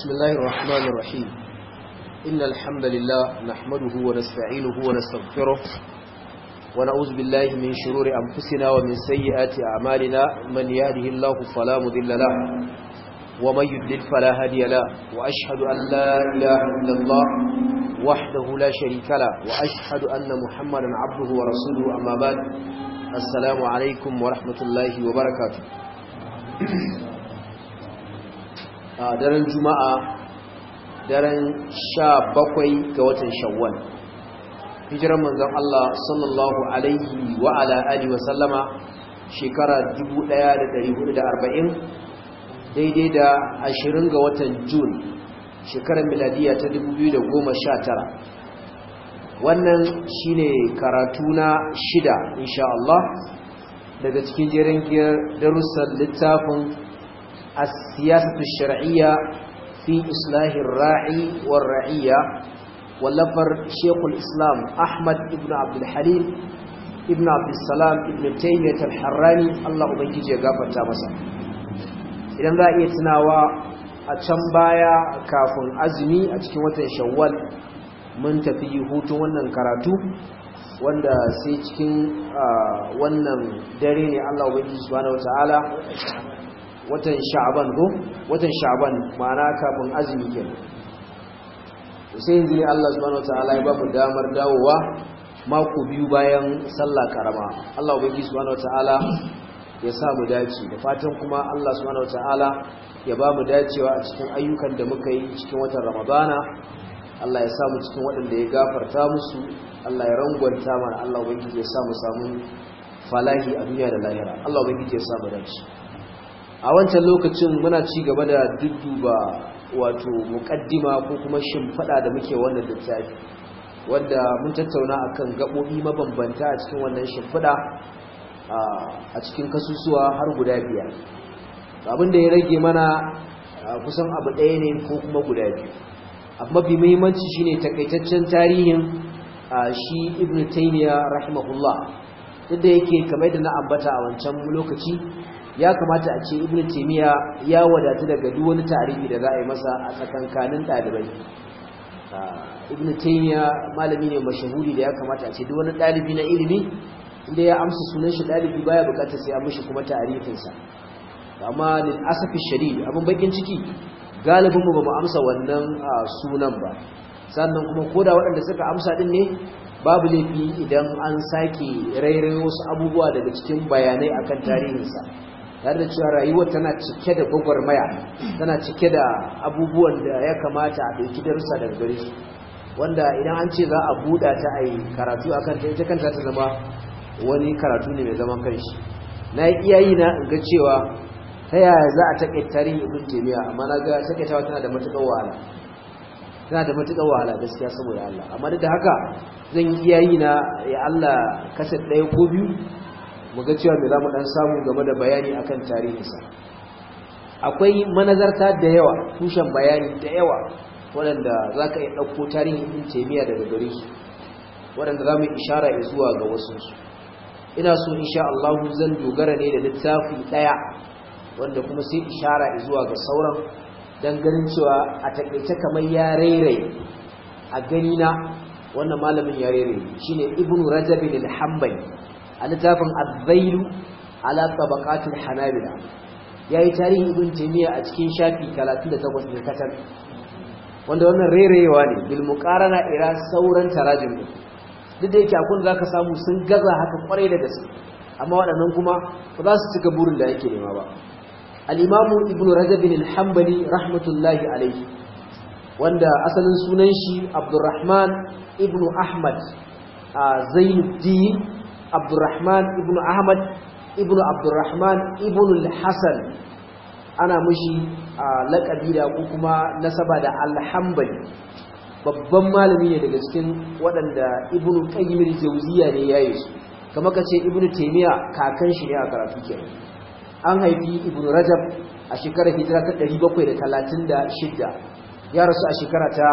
بسم الله الرحمن الرحيم إن الحمد لله نحمده ونستعينه ونستغفره ونعوذ بالله من شرور أنفسنا ومن سيئات أعمالنا من يهده الله فلا مضل له ومن يضلل فلا هادي له وأشهد أن لا إله إلا الله وحده لا شريك له وأشهد أن محمدا عبده ورسوله أما بعد السلام عليكم ورحمة الله وبركاته a daren juma'a daren sha bakwai ga watan shawwal hijiran manzon Allah sallallahu alaihi wa ala alihi wa sallama shekara 1440 daidai da 20 ga watan Jun shekarar miladiya ta 2019 wannan shine karatu na shida insha Allah daga cikin jerin darussan littafin السياسة الشرعية في إصلاح الراعي والرعية واللفر شيخ الإسلام أحمد بن عبد الحليم ابن عبد السلام ابن تيمية الحراني الله أبنجي يغافر تامسا idan za a iya tunawa a can baya kafin azumi a cikin watan shawwal mun tafi hutun wannan karatu wanda sai cikin wannan dare ne Allah ubangiji subhanahu wataala watan sha'ban ko watan sha'ban ma'ana kafin azumi kenan sai yanzu ne Allah subhanahu wataala ya ba mu damar dawowa mako biyu bayan sallah karama Allah ubangi subhanahu wataala ya sa mu dace da fatan kuma Allah subhanahu wataala ya ba mu dacewa a cikin ayyukan da muka yi cikin watan ramadana Allah ya sa mu cikin waɗanda ya gafarta musu Allah ya rangwanta mana Allah ubangi ya sa mu samu falahi a duniya da lahira Allah ubangi ya sa mu dace a wancan lokacin muna ci gaba da dudduba wato mukaddima ko kuma shimfada da muke wannan littafi wanda mun tattauna akan gabobi mabambanta a cikin wannan shimfada a cikin kasusuwa har guda biyar abin da ya rage mana kusan abu ɗaya ne ko kuma guda biyu abu mafi muhimmanci shine takaitaccen tarihin shi ibn taymiya rahimahullah duk da yake kamar da na ambata a wancan lokaci ya kamata a ce ibn taymiya ya wadatu daga duk wani tarihi da za a yi masa a tsakankanin dalibai ibn taymiya malami ne mashahuri da ya kamata a ce duk wani dalibi na ilimi inda ya amsa sunan shi dalibi baya bukatar sai an mishi kuma tarihin sa amma lil asafi shadid abin bakin ciki galibin mu bamu amsa wannan sunan ba sannan kuma koda waɗanda suka amsa din ne babu laifi idan an sake rairayo wasu abubuwa daga cikin bayanai akan tarihinsa tare da cewa rayuwar tana cike da gwagwarmaya tana cike da abubuwan da ya kamata a ɗauki darussa daga gare su wanda idan an ce za a buɗa ta a yi karatu a kanta ita kanta ta zama wani karatu ne mai zaman kanshi na yi iyayi na in ga cewa ta yaya za a taƙaita tarihin ibn taymiya amma na ga taƙaitawa tana da matuƙar wahala tana da matuƙar wahala gaskiya saboda Allah amma duk da haka zan yi iyayi na ya Allah kasar ɗaya ko biyu mu ga cewa me za mu ɗan samu game da bayani akan tarihinsa akwai manazarta da yawa tushen bayani da yawa waɗanda za ka iya ɗauko tarihin ibn taimiyya daga gare su waɗanda za mu ishara zuwa ga wasu ina so insha Allah zan dogara ne da littafi ɗaya wanda kuma sai ishara zuwa ga sauran don ganin cewa a taƙaice kamar ya rairaye a gani na wannan malamin ya rairaye shine ibn rajab al-hanbali a littafin azzailu ala tabaqatul hanabila yayi tarihin ibn taymiya a cikin shafi 38 ne katal wanda wannan rerewa ne bil muqarana ira sauran tarajim duk da yake akun zaka samu sun gaza haka kwarai da gaske amma waɗannan kuma ba za su cika burin da yake nema ba al-imam ibn rajab al-hanbali rahmatullahi alayhi wanda asalin sunan shi abdurrahman ibn ahmad zainuddin Abdurrahman ibn Ahmad ibn Abdurrahman ibn al-Hasan ana mushi laƙabi da ko kuma nasaba da al-Hanbali babban malami ne daga cikin waɗanda Ibn Qayyim al-Jawziyya ne yayi su kamar kace Ibn Taymiyyah kakan shi ne a karatu kenan an haifi Ibn Rajab a shekarar hijira ta 736 ya rasu a shekara ta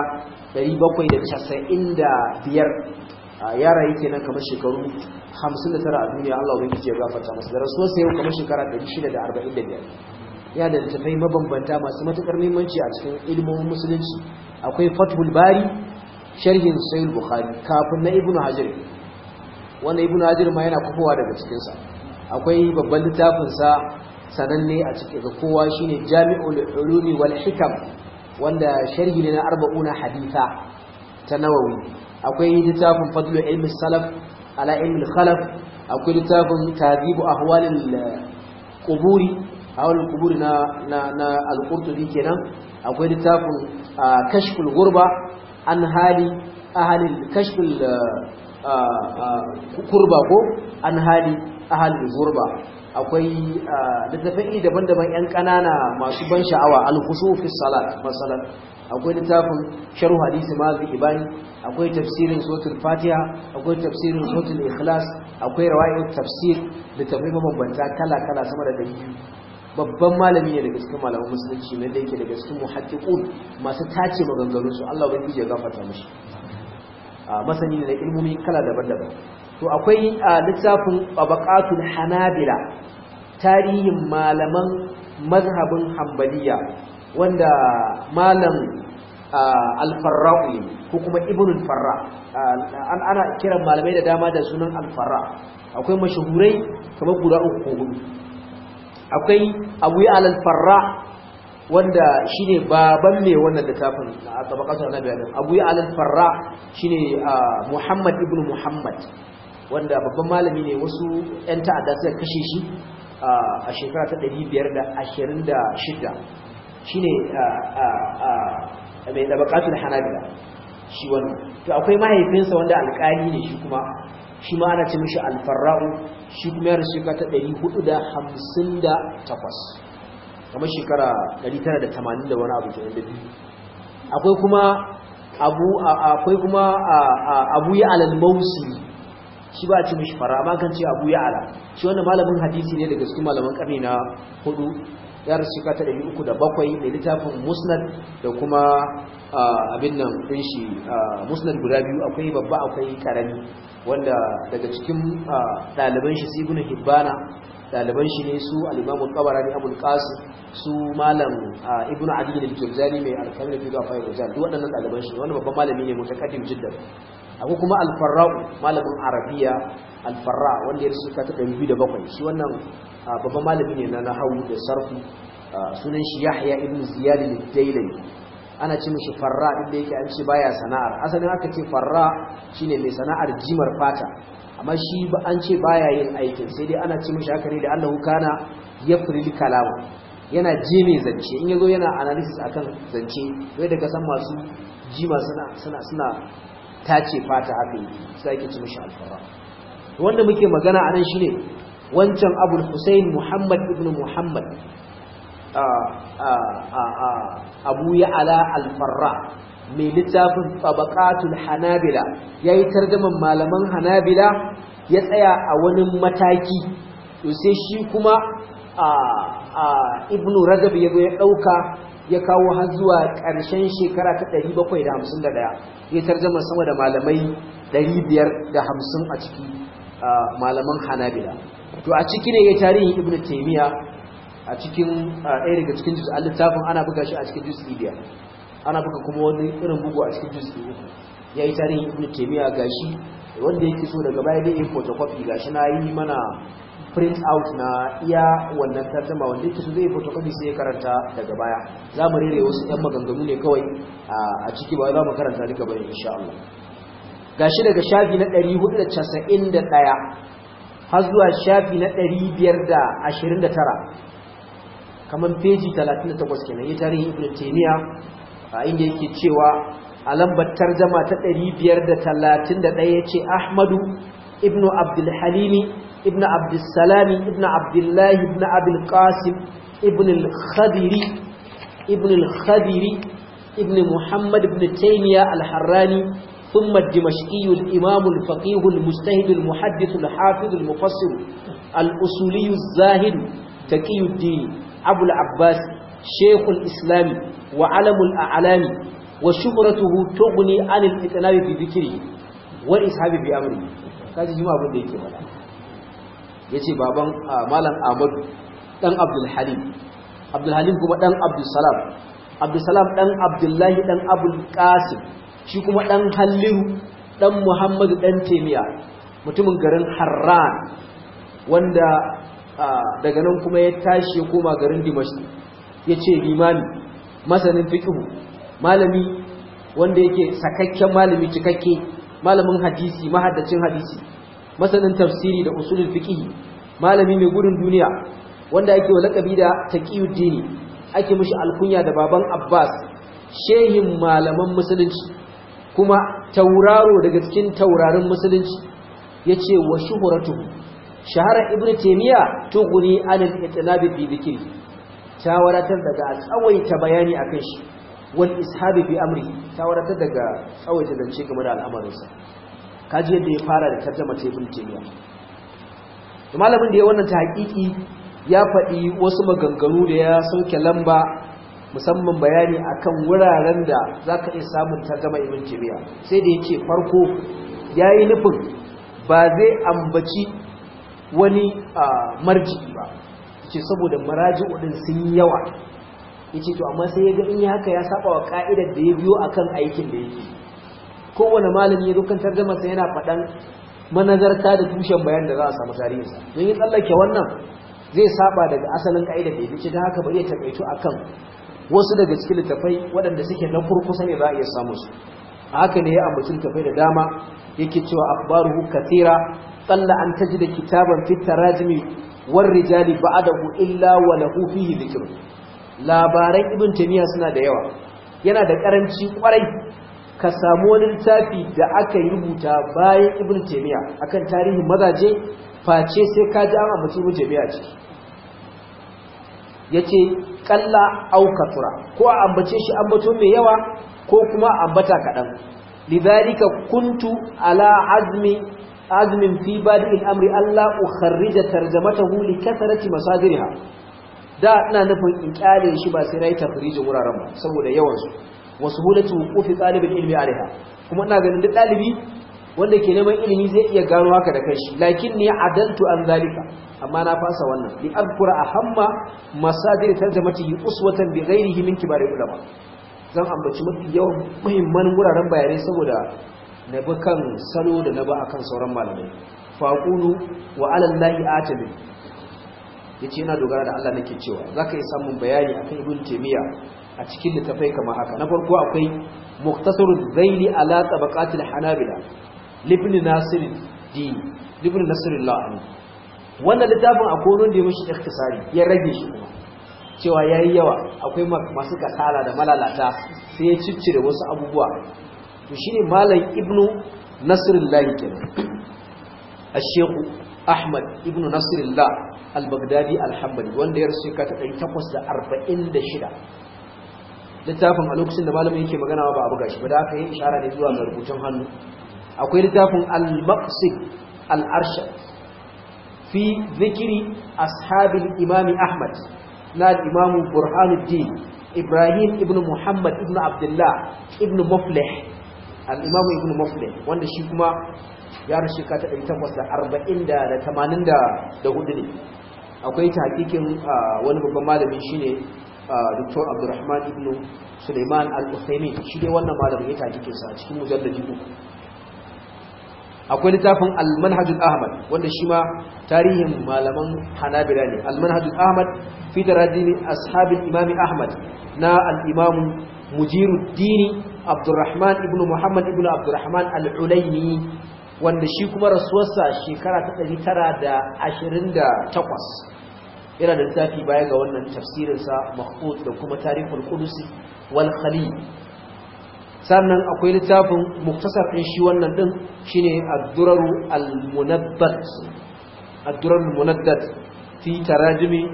795 yara yake nan kamar shekaru 59 a duniya Allah ubangiji ya gafarta masa da rasuwar sai kamar shekara 645 ya da littafai mabambanta masu matukar muhimmanci a cikin ilmomin musulunci akwai fathul bari sharhin sahih bukhari kafin na ibnu hajar wanda ibnu hajar ma yana kufowa daga cikin sa akwai babban littafin sa sananne a cikin ga kowa shine jami'ul ulumi wal hikam wanda sharhi ne na arba'una haditha ta nawawi akwai littafin fadlu ilmi salaf ala ilmi khalaf akwai littafin tadhibu ahwalil quburi ahwalil quburi na na, na al-qurtubi kenan akwai littafin kashful ghurba an hali ahalil kashful kurba ko an hali ahalil ghurba akwai littafai daban-daban yan kanana masu ban sha'awa al-khushu fi salat masalan akwai littafin sharh hadisi mazi ibani akwai tafsirin suratul fatiha akwai tafsirin suratul ikhlas akwai rawai'ut tafsir littafai mabambanta kala-kala sama da dari babban malami ne daga cikin malaman musulunci ne da yake daga cikin muhaddiqun masu tace maganganun su Allah ubangiji ya gafarta mishi masani ne da ilmomi kala daban-daban to akwai littafin tabaqatul hanabila tarihin malaman mazhabin hanbaliya wanda malam al-farra'u ko kuma ibn al-farra ana kiran malamai da dama da sunan al-farra akwai mashahurai kamar guda uku ko hudu akwai abu ya al-farra wanda shine baban mai wannan littafin a tabaqatul annabi adam abu ya al-farra shine muhammad ibn muhammad wanda babban malami ne wasu yan ta'adda suka kashe shi a shekara ta 526 shine mai tabaqatul hanabila shi wannan to akwai mahaifinsa wanda alƙali ne shi kuma shi ma ana ce mishi alfarra'u shi kuma ya rasu shekara ta 458 kamar shekara 980 da wani abu ke da biyu akwai kuma abu akwai kuma abu ya alal mausi shi ba a ce mishi fara amma kan ce abu ya ala shi wannan malamin hadisi ne daga cikin malaman karni na hudu ya rasu shekara ta 307 mai littafin musnad da kuma abin nan ɗin shi musnad guda biyu akwai babba akwai karami wanda daga cikin ɗaliban shi ibn hibbana ɗaliban shi ne su al-imamu tabarani abul qasim su malam ibn adi al-jurjani mai al-kamil fi gafa rijal duk waɗannan ɗaliban shi wanda babban malami ne mutakaddim jiddan akwai kuma al-farra'u malamin arabiya al-farra wanda ya rasu ka ta 207 shi wannan babban malami ne na nahwu da sarfu sunan shi yahya ibn ziyad al-dailami ana ce mishi farra din da yake an ce baya sana'ar asalin aka ce farra shine mai sana'ar jimar fata amma shi ba an ce baya yin aikin sai dai ana ce mishi haka ne da Allahu kana yafril kalama yana je mai zance in yazo yana analysis akan zance wai daga san masu jima suna suna suna tace fata haka yake sai ake ce mishi alfarra wanda muke magana anan shine wancan Abul Husayn Muhammad ibn Muhammad abu ya ala alfarra mai littafin tabaqatul hanabila yayi tarjaman malaman hanabila ya tsaya a wani mataki to sai shi kuma ibnu rajab ya ya dauka ya kawo har zuwa ƙarshen shekara ta 751 ya tarjama sama da malamai 550 a ciki malaman hanabila to a ciki ne ya tarihi ibnu taymiya a cikin ɗaya daga cikin juz littafin ana buga shi a cikin juz biyar ana buga kuma wani irin bugu a cikin juz uku ya yi tarihin ibn taimiyya gashi wanda yake so daga baya dai yin photocopy gashi na yi mana print out na iya wannan tarjama wanda yake so zai photocopy sai ya karanta daga baya za mu rere wasu 'yan maganganu ne kawai a ciki ba za mu karanta duka bane insha Allah gashi daga shafi na 491 har zuwa shafi na 529 kamar peji 38 kenan ya tarihi ibn taymiya a inda yake cewa a lambar tarjama ta 531 yace ahmadu ibnu abdul halimi ibnu abdus salami ibnu abdullah ibnu abul qasim ibn al-khadiri ibn al-khadiri ibn muhammad ibn taymiya al-harrani ثم الدمشقي الإمام الفقيه المجتهد المحدث الحافظ المفسر الأصولي الزاهد تقي الدين أبو العباس شيخ الإسلام وعلم الأعلام وشهرته تغني عن الإتناب بذكره والإسحاب بأمره kaji jima abin da yake faɗa yace baban malam Ahmad dan Abdul Halim abdulhalim kuma dan abdulsalam abdulsalam dan abdullahi dan abul qasim shi kuma dan halliru dan muhammadu dan temiya mutumin garin harran wanda daga nan kuma ya tashi ya koma garin dimashq ya ce limami masanin fiqhu malami wanda yake sakakken malami cikakke malamin hadisi mahaddacin hadisi masanin tafsiri da usulul fiqh malami mai gudun duniya wanda ake lakabi da taqiyuddini ake mishi alkunya da baban Abbas shehin malaman musulunci kuma tauraro daga cikin taurarin musulunci yace wa shuhratuhu shahara ibnu taymiya tughni anil itlabi bi dhikri ta wadatar daga tsawaita bayani akan shi wal ishabi bi amri ta wadatar daga tsawaita zance game da al'amarinsa kaji yadda ya fara da tarjama ta ibn taymiya to malamin da ya wannan tahqiqi ya faɗi wasu maganganu da ya sauke lamba musamman bayani akan wuraren da zaka iya samun tarjama ibn taymiya sai da yace farko yayi nufin ba zai ambaci wani marji'i ba ce saboda maraji'u din sun yawa yace to amma sai yaga in yi haka ya saba wa ka'idar da ya biyo akan aikin da yake kowane malami ya dukan tarjuma sai yana faɗan manazarta da tushen bayan da za a samu tarihinsa don yi tsallake wannan zai saba daga asalin ka'idar da ya fice da haka bari ya takaitu akan wasu daga cikin littafai waɗanda suke na kurkusa ne za a iya samu su a haka ne ya ambaci littafai da dama yake cewa akhbaruhu kathira qalla an tajida kitaban fit tarajimi war rijali ba'dahu illa wa lahu fihi dhikr labaran ibn taymiya suna da yawa yana da karanci kwarai ka samu wani littafi da aka yi rubuta bayan ibn taymiya akan tarihin mazaje face sai ka ji an ambaci ibn taymiya ciki yace kalla au katura ko a ambace shi ambato mai yawa ko kuma ambata kadan lidhalika kuntu ala azmi azmin fi badi al-amri alla ukharrija tarjamatahu li kathrati masadiriha da ina nufin in kyale shi ba sai nayi tafrijin wuraren ba saboda yawan su wasu hulatu wuqufi talibul ilmi alaiha kuma ina ganin duk dalibi wanda ke neman ilimi zai iya gano haka da kanshi lakin ni adaltu an zalika amma na fasa wannan li adkura ahamma masadir tarjamatihi uswatan bi ghairihi min kibari ulama zan ambaci mafi yawan muhimman wuraren bayanai saboda na bi kan salo da na ba akan sauran malamai faqulu wa ala llahi atabi yace ina dogara da Allah nake cewa zaka yi samun bayani akan ibn taymiya a cikin littafai kamar haka na farko akwai muktasarul zaili ala tabaqatil hanabila libni nasir din libni nasrullah wannan littafin akwai wanda ya mishi ikhtisari ya rage shi kuma cewa yayi yawa akwai masu kasala da malalata sai ya ciccire wasu abubuwa to shine malam ibnu nasrullah kenan ash-shaykh ahmad ibnu nasrullah al-baghdadi al-hanbali wanda ya rasu ka ta 846 littafin a lokacin da malamin yake magana ba a buga shi ba da aka yi ishara ne zuwa ga rubutun hannu akwai littafin al-maqsid al-arshad fi zikiri ashabin imami ahmad na al-imamu burhanuddin ibrahim ibn muhammad ibn abdullah ibn muflih al-imamu ibn muflih wanda shi kuma ya rashi ka ta 840 da 84 ne akwai ta hakikin wani babban malami shine Dr. Abdulrahman ibn Suleiman Al-Uthaymeen shi dai wannan malamin ya tajikin sa a cikin mujalladi uku akwai littafin Al-Manhajul Ahmad wanda shi ma tarihin malaman Hanabila ne Al-Manhajul Ahmad fi taradini ashabil Imam Ahmad na al-Imam Mujiruddin Abdulrahman ibn Muhammad ibn Abdulrahman Al-Ulayni wanda shi kuma rasuwarsa shekara ta 928 yana da littafi baya ga wannan tafsirinsa mahfud da kuma tarihul qudusi wal khalil sannan akwai littafin muktasar din shi wannan din shine ad-duraru al-munaddat ad-durar al-munaddat fi tarajumi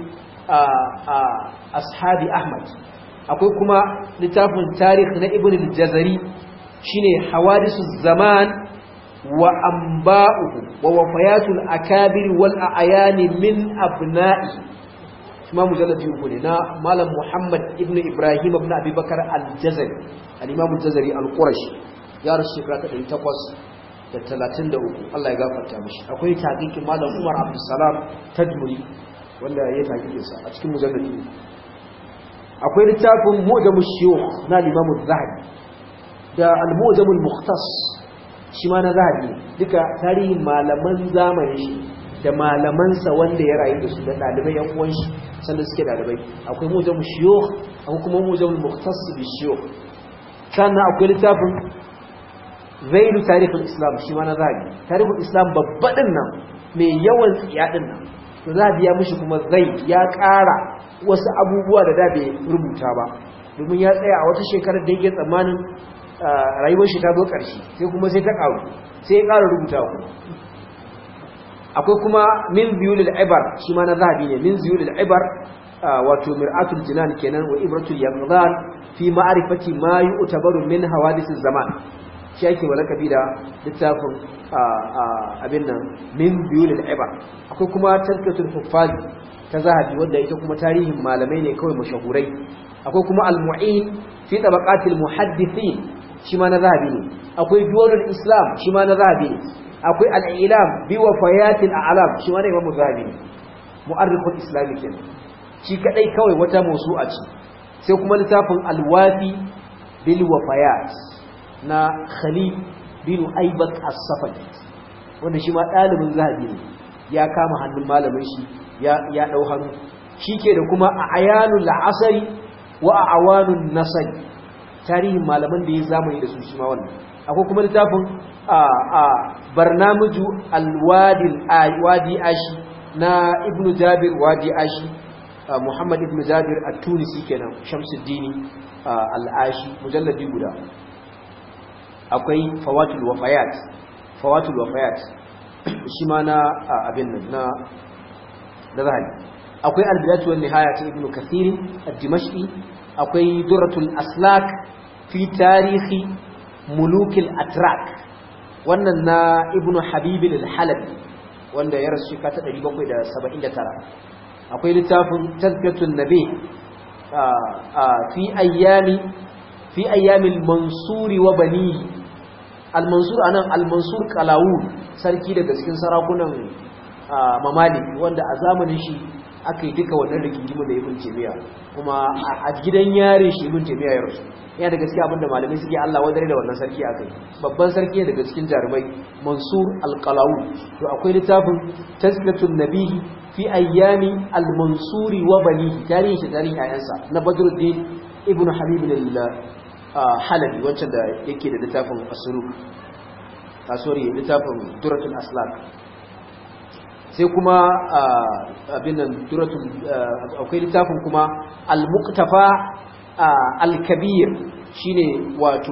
ashabi ahmad akwai kuma littafin tarikh na ibn al-jazari shine hawadisu zaman wa anba'uhu wa wafayatul akabir wal a'yani min abna'i kuma mujalladi uku ne na malam muhammad ibn ibrahim ibn abi bakar al-jazari al-imam al-jazari al-qurashi ya rasu shekara ta 833 Allah ya gafarta mishi akwai taqiqin malam umar abdussalam tajmuri wanda ya taqiqin sa a cikin mujalladi akwai littafin mu'jamu shuyukh na Imam zahabi da al-mu'jamu al-mukhtas shi ma na zahabi duka tarihin malaman zamani shi da malamansa wanda ya rayu da su da dalibai yan uwan shi sanda suke dalibai akwai mu'jamu shuyukh akwai kuma mu'jamu al-mukhtas bi shuyukh sannan akwai littafin zailu tarihin islam shi ma na zahabi tarihin islam babba din nan mai yawan tsiya din nan to zahabi ya mishi kuma zai ya ƙara wasu abubuwa da da bai rubuta ba domin ya tsaya a wata shekarar da yake tsammanin rayuwar shi ta zo ƙarshe sai kuma sai ta ƙaru sai ya ƙara rubuta ku akwai kuma min ziyulul ibar shi ma na zahabi ne min ziyulul ibar wato mir'atul jinan kenan wa ibratul yaqdan fi ma'rifati ma yu'tabaru min hawadithis zaman shi ake walakabi da littafin abin nan min biyulil ibar akwai kuma tarkatul huffaz ta zahabi wanda ita kuma tarihin malamai ne kawai mashahurai akwai kuma al-mu'in fi tabaqatil muhaddithin shi ma na zahabi ne akwai duwalul islam shi ma na zahabi ne akwai al-ilam bi wafayatil a'lam shi ma na imam zahabi ne mu'arrikhul islami kenan shi kadai kawai wata mawsu'a ce sai kuma littafin al-wafi bil wafayat na Khalid bin Aibat as-Safadi wanda shi ma dalibin zahabi ne ya kama hannun malamin shi ya ya dau hannu shike da kuma ayanul asri wa awanun nasri tarihin malaman da ya zamani da su shi ma wannan akwai kuma littafin a a barnamuju al-wadi al-wadi ashi na ibnu jabir wadi ashi muhammad ibnu jabir at-tunisi kenan shamsuddin al-ashi mujalladi guda akwai fawatul wafayat fawatul wafayat shi ma na abin nan na da zahari akwai albidatu wan nihaya ta ibnu kathir ad-dimashqi akwai duratul aslak fi tarihi mulukil atrak wannan na ibnu habib al-halabi wanda ya rasu shekara ta 779 akwai littafin tazkiyatun nabi fi ayyami fi ayyamil mansuri wa bani al-mansur anan al-mansur qalawun sarki daga cikin sarakunan mamalik wanda a zamanin shi aka yi duka wannan rigingimu da ibn taymiya kuma a gidan yare shi ibn taymiya ya rasu yana da gaskiya abinda malamai suke Allah wadare da wannan sarki akai babban sarki daga cikin jarumai mansur al-qalawun to akwai littafin tazkiyatun nabihi fi ayyami al-mansuri wa bani tarihi shi tarihi ayansa na badruddin ibn habib halabi wancan da yake da littafin asuru a sorry littafin duratul aslak sai kuma abin nan duratul akwai littafin kuma al-muqtafa al-kabir shine wato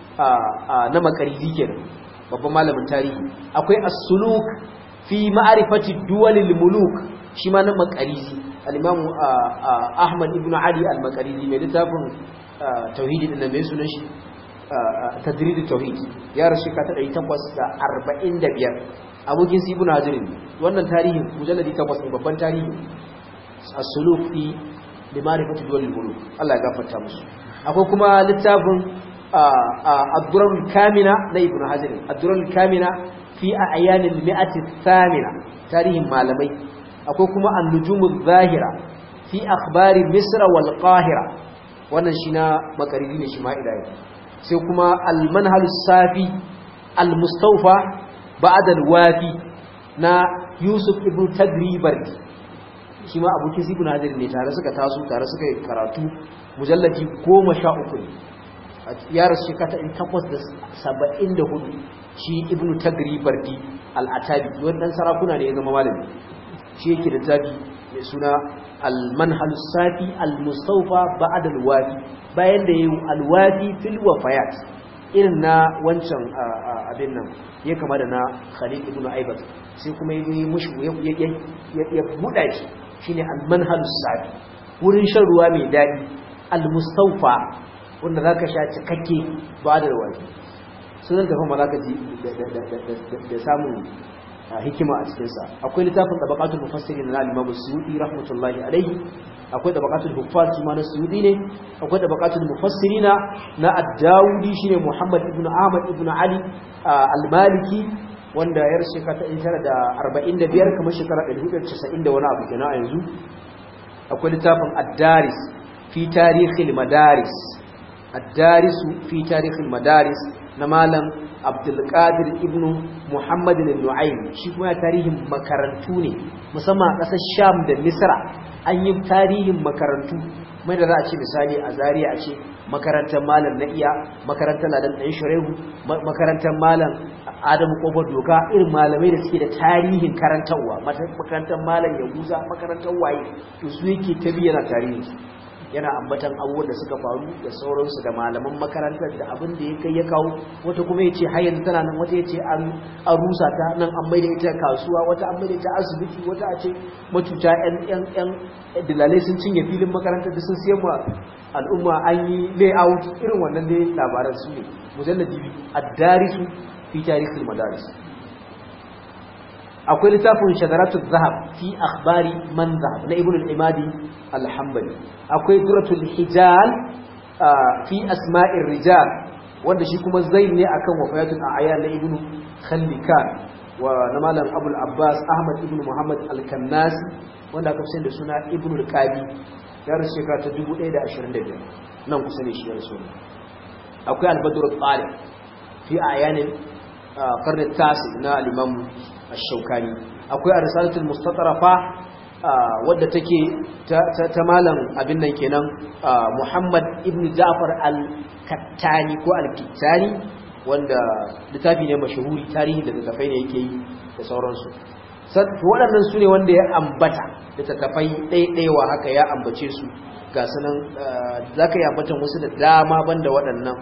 na makaridi kenan babban malamin tarihi akwai as-suluk fi ma'rifati duwalil muluk shi ma na makarizi al-imam ahmad ibn ali al-makarizi mai littafin tauhidi din da mai sunan shi tadrid tauhid ya rasu ka ta 845 abokin su ibn hajar wannan tarihin mujalladi 8 ne babban tarihi as-suluk fi limarifati duwalil muluk Allah ya gafarta musu akwai kuma littafin ad-durar kamina na ibn hajar ad-durar kamina fi ayanil mi'ati thamina tarihin malamai akwai kuma an-nujumuz zahira fi akhbari misra wal qahira wannan shi na makariri ne shi ma ilahi sai kuma al-manhalus safi al-mustawfa ba'da al-wafi na yusuf ibn tagribardi shi ma abokin ibn hadir ne tare suka taso tare suka yi karatu mujallati 13 ya rasu shekata in takwas da saba'in da hudu shi ibnu tagri bardi al'atabi wannan sarakuna ne ya zama malami shi yake da tabi mai suna al-manhal safi al-mustawfa ba'd al-wafi bayan da yayi al-wafi fil wafayat irin na wancan abin nan ya kama da na Khalid ibn Aibat sai kuma yayi mushi ya ya buda shi shine al-manhal safi wurin shan ruwa mai dadi al-mustawfa wanda za ka sha cikakke ba da rawaki sunan tafi ma za ka ji da samun hikima a cikinsa akwai littafin tabakatul mufassiri na alimamu suyudi rahmatullahi alaihi akwai tabakatul huffaz shi ma na suyudi ne akwai tabakatul mufassiri na na ad-dawudi shine muhammad ibn ahmad ibn ali al-maliki wanda ya rashe ka ta 1945 kamar shekara 1990 da wani abu kenan a yanzu akwai littafin ad-daris fi fi tarihil madaris ad-darisu fi tarihil madaris na malam abdulkadir ibn muhammad al-nu'aym shi kuma tarihin makarantu ne musamman a ƙasar sham da misra an yi tarihin makarantu mai da za a ce misali a zariya a ce makarantar malam na iya makarantar ladan ɗan sharehu makarantar malam adamu ƙofar doka irin malamai da suke da tarihin karantarwa makarantar malam yahuza makarantar waye to su yake ta yana tarihin yana ambatan abubuwan da suka faru da sauransu da malaman makarantar da abin da ya kai ya kawo wata kuma ya ce hayan tana nan wata ya ce an rusa ta nan an maida ita kasuwa wata an maida ita asibiti wata a ce matuta yan yan dilalai sun cinye filin makarantar da sun siyan ma al'umma an yi layout irin wannan dai labaran su ne mujalladi ad-darisu fi tarihil madaris akwai littafin shadaratu zahab fi akhbari man zahab na ibn al-imadi al-hanbali akwai duratul hijal fi asma'ir rijal wanda shi kuma zain ne akan wafayatul a'yan na ibn khallikan wa na malam abul abbas ahmad ibn muhammad al-kannasi wanda aka fi da suna ibn al-qadi ya rasu shekara ta 1125 nan kusa ne shi ya rasu akwai al-badr al-talib fi a'yanin qarn at-tasi na al-imam ash-shawkani akwai ar-risalatul mustatrafa wadda take ta malam abin nan kenan Muhammad ibn Ja'far al-Kattani ko al-Kittani wanda littafi ne mashahuri tarihi da littafai ne yake yi da sauransu waɗannan su ne wanda ya ambata littattafai ɗaiɗaiwa haka ya ambace su ga sunan za ka yi ambatan wasu da dama banda waɗannan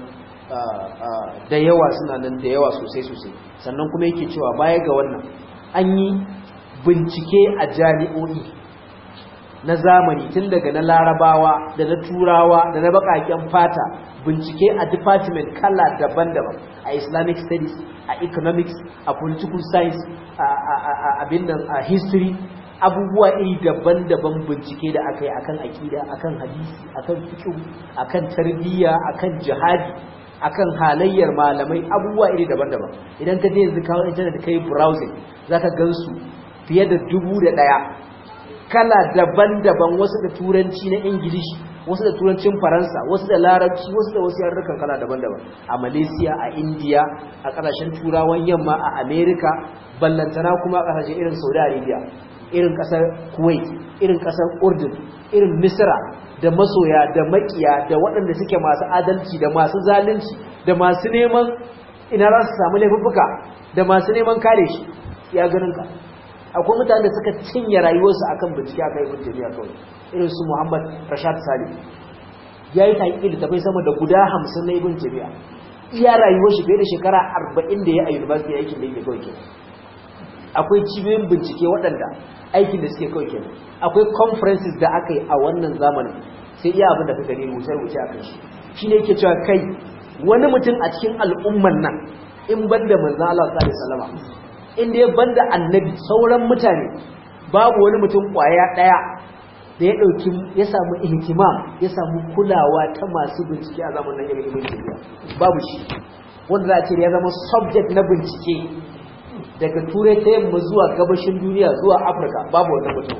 da yawa suna nan da yawa sosai sosai sannan kuma yake cewa baya ga wannan an yi bincike a jami'o'i na zamani tun daga na larabawa da na turawa da na bakaken fata bincike a department kala daban-daban a islamic studies a economics a political science a abin nan a history abubuwa iri daban-daban bincike da aka yi akan akida akan hadisi akan fiqh akan tarbiyya akan jihadi akan halayyar malamai abubuwa iri daban-daban idan ka je yanzu kawo internet kai browsing zaka gansu fiye da dubu da ɗaya kala daban-daban wasu da turanci na ingilishi wasu da turancin faransa wasu da larabci wasu da wasu yarurrukan kala daban-daban a malaysia a india a ƙasashen turawan yamma a america ballantana kuma a ƙasashen irin saudi arabia irin ƙasar kuwait irin ƙasar urdun irin misra da masoya da makiya da waɗanda suke masu adalci da masu zalunci da masu neman ina za su samu laifuffuka da masu neman kare shi ya ganin ka akwai mutane da suka cinye rayuwarsu akan bincike akan ibn jami'a kawai irin su Muhammad Rashad Salim yayi taƙi da tafai sama da guda 50 na ibn jami'a iya rayuwar shi bai da shekara 40 da ya a university aikin da yake kawai kenan akwai cibiyoyin bincike waɗanda aikin da suke kawai kenan akwai conferences da aka yi a wannan zamanin sai iya abin da ka gani rubuce-rubuce a kan shi shi ne yake cewa kai wani mutum a cikin al'umman nan in banda manzan Allah sallallahu alaihi wasallam inda ya banda annabi sauran mutane babu wani mutum kwaya daya da ya dauki ya samu ihtimam ya samu kulawa ta masu bincike a zamanin irin ibn Taymiyyah babu shi wanda za a ce ya zama subject na bincike daga turai ta yamma zuwa gabashin duniya zuwa Afirka babu wannan mutum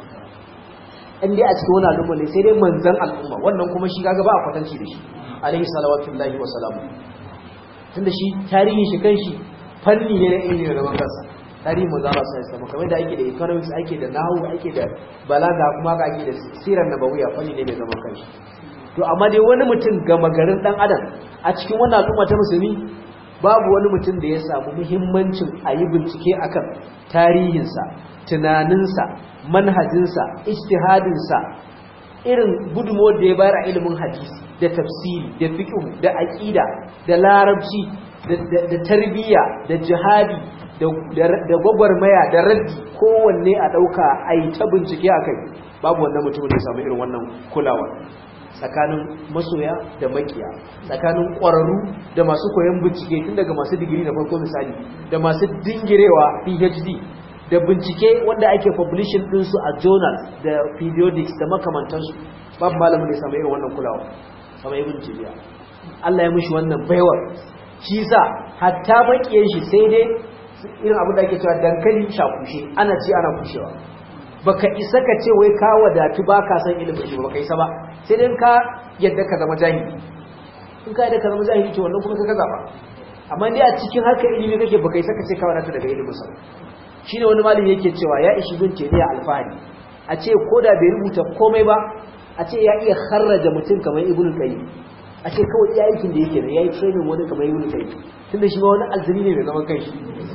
in dai a cikin wani al'umma ne sai dai manzan al'umma wannan kuma shi kaga ba a kwatanci da shi alaihi salawatullahi wa salamu tunda shi tarihin shi kanshi fanni ne na ilimi da zaman kansa tarihin manzo Allah sai sama kamar da ake da economics ake da nahwu ake da balaga kuma ga ake da sirar nabawiya fanni ne mai zaman kanshi to amma dai wani mutum gama garin dan adam a cikin wannan al'umma ta musulmi babu wani mutum da ya samu muhimmancin a yi bincike akan tarihinsa tunaninsa manhajinsa ijtihadinsa irin gudunmuwar da ya bayar a ilimin hadisi da tafsiri da fiqh da aqida da larabci da tarbiyya da jihadi da gwagwarmaya da raddi kowanne a ɗauka a yi ta bincike a kai babu wannan mutumin da samu irin wannan kulawa tsakanin masoya da makiya tsakanin ƙwararru da masu koyon bincike tun daga masu digiri na farko misali da masu dingirewa phd da bincike wanda ake publishing ɗinsu a journals da periodics da makamantansu babu malamin da ya samu irin wannan kulawa sama ibn jibiya Allah ya mushi wannan baiwar shi sa hatta makiyan shi sai dai irin abin da ake cewa dankali shakushe ana ci ana kushewa baka isa ka ce wai ka wadatu ba ka san ilimin shi baka isa ba sai dai ka yadda ka zama jahili in ka yadda ka zama jahili to wannan kuma ka gaza ba amma dai a cikin harkar ilimi kake baka yi saka ce ka wadata daga ilimin sa shine wani malami yake cewa ya ishi bin teniya alfahari a ce ko da bai rubuta komai ba a ce ya iya kharraja mutum kamar ibnu qayyim a ce kawai iya aikin da yake da yayi training wani kamar ibnu qayyim tunda shi ma wani azumi ne mai zaman kanshi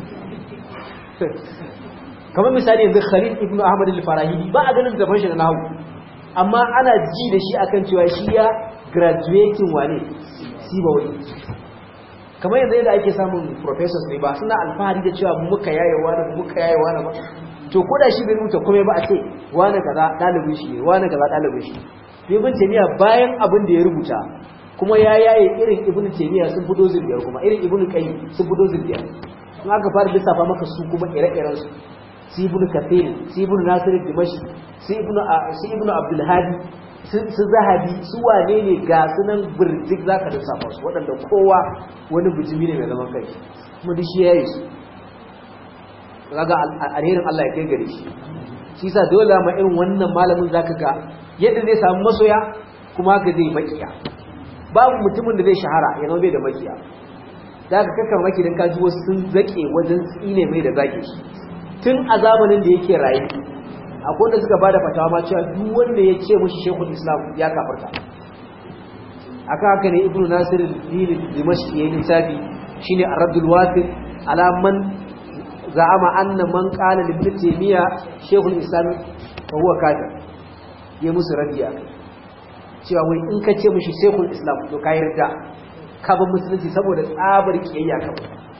kamar misali yanzu Khalid ibn Ahmad al-Farahidi ba a ganin gaban shi da nahawu amma ana ji da shi akan cewa shi ya graduating wane siba wani kamar yanzu yadda ake samun professors ne ba suna alfahari da cewa muka yaye wani muka yaye wani ba to ko da shi bai rubuta komai ba a ce wani kaza dalibin shi ne wani kaza dalibin shi to ibn Taymiyyah bayan abin da ya rubuta kuma ya yaye irin ibn Taymiyyah sun fito zuriyar kuma irin ibn Qayyim sun fito zuriyar in aka fara lissafa maka su kuma ire-iren su su ibn Kathir su ibn Nasir Dimashi su ibn su ibn Abdul Hadi su Zahabi su wane ne ga sunan birjik zaka lissafa su waɗanda kowa wani bijimi ne mai zaman kai kuma duk shi yayi su kaga alherin Allah ya kai gare shi shi yasa dole ma irin wannan malamin zaka ga yadda zai samu masoya kuma haka zai makiya babu mutumin da zai shahara ya zama bai da makiya da ka kakkan maki don kaji wasu sun zaƙe wajen tsine mai da zaƙe shi tun a zamanin da yake rayu akwai wanda suka bada fatawa ma cewa duk wanda ya ce mushi shekul islam ya kafarta aka haka ne ibnu nasir dini dimashq yayin littafi shine ar-raddul wasif ala man za'ama anna man qala li ibn taymiya shekul islam wa huwa kafir ya musu radiya cewa wai in ka ce mushi shekul islam to kai rida ka ba musulunci saboda tsabar kiyayya ka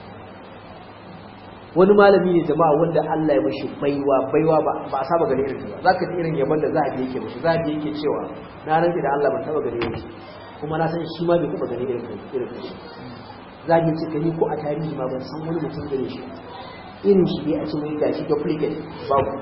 wani malami ne jama'a wanda Allah ya mashi baiwa baiwa ba ba a saba gane irin ba zaka ji irin yaban da zahabi yake mashi zahabi yake cewa na rantsi da Allah ban taba gane irin kuma na san shi ma bai taba gane irin irin shi zahabi ce kani ko a tarihi ma ban san wani mutum gane shi irin shi ne a ce mai gashi duplicate babu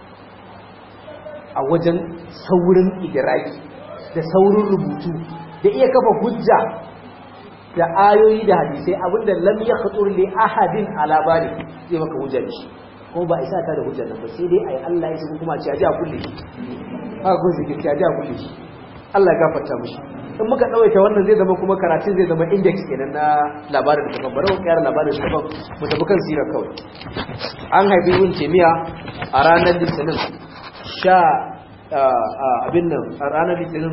a wajen saurin idraki da saurin rubutu da iya kafa hujja da ayoyi da hadisai abinda lam ya khatur li ahadin ala bali zai maka hujja da shi kuma ba isa ta da hujjar nan ba sai dai ai Allah ya saki kuma ci aje a kulle shi haka kun zikir ci aje a kulle shi Allah ya gafarta mishi in muka dawaita wannan zai zama kuma karatun zai zama index kenan na labarin da kafan bari mu kayar labarin da kafan mu tafi kan sirar kawai an haifi ibn taymiya a ranar litinin sha abin nan a ranar litinin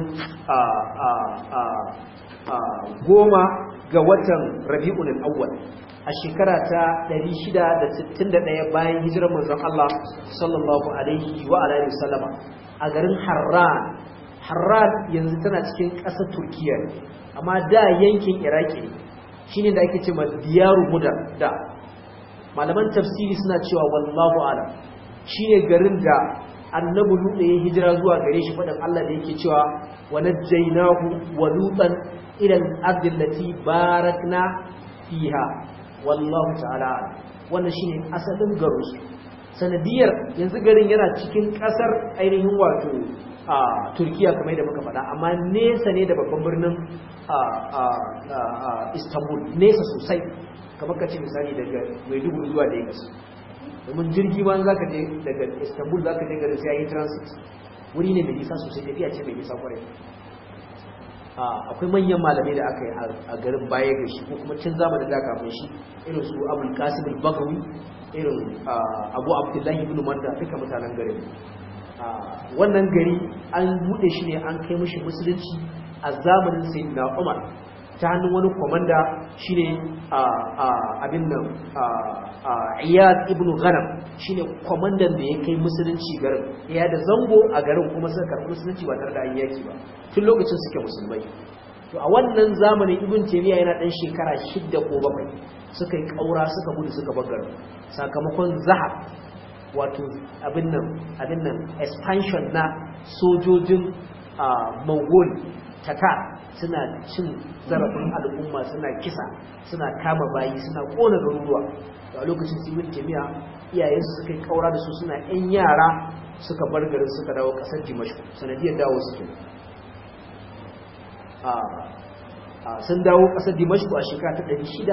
goma ga watan rabi'un al-awwal a shekara ta 661 bayan hijirar manzon Allah sallallahu alaihi wa alihi wasallama a garin Harran Harran yanzu tana cikin ƙasar Turkiya amma da yankin Iraki ne shine da ake cewa diyaru mudar da malaman tafsiri suna cewa wallahu alam shine garin da annabi Lut ya hijira zuwa gare shi fadan Allah da yake cewa wa najjaynahu wa lutan ila al-ardi allati barakna fiha wallahu ta'ala wannan shine asalin garin su sanadiyar yanzu garin yana cikin kasar ainihin wato a Turkiya kamar da muka faɗa amma nesa ne da babban birnin Istanbul nesa sosai kamar kace misali daga Maiduguri zuwa Lagos domin jirgi ma za ka je daga istanbul za ka je garin sai yi transit wuri ne mai nisa sosai tafiya ce mai nisa kwarai akwai manyan malamai da aka yi a garin baya ga shi ko kuma cin zamanin da kafin shi irin su abul qasim al-bagawi irin abu abdullahi ibn manda duka mutanen garin wannan gari an bude shi ne an kai mishi musulunci a zamanin sayyidina umar ta hannun wani komanda shine abin nan iyad ibn ghanam shine komandan da ya kai musulunci garin ya da zango a garin kuma suka karɓi musulunci ba tare da an yaki ba tun lokacin suke musulmai to a wannan zamanin ibn taymiya yana dan shekara shidda ko bakwai suka yi kaura suka gudu suka bar garin sakamakon zahab wato abin nan abin nan expansion na sojojin mongol tatar suna cin zarafin al'umma suna kisa suna kama bayi suna kona garuruwa a lokacin simin jami'a iyayensu suka yi kaura da su suna yan yara suka bar garin suka dawo kasar dimashku sanadiyar dawo suke sun dawo ƙasar dimashku a shekara ta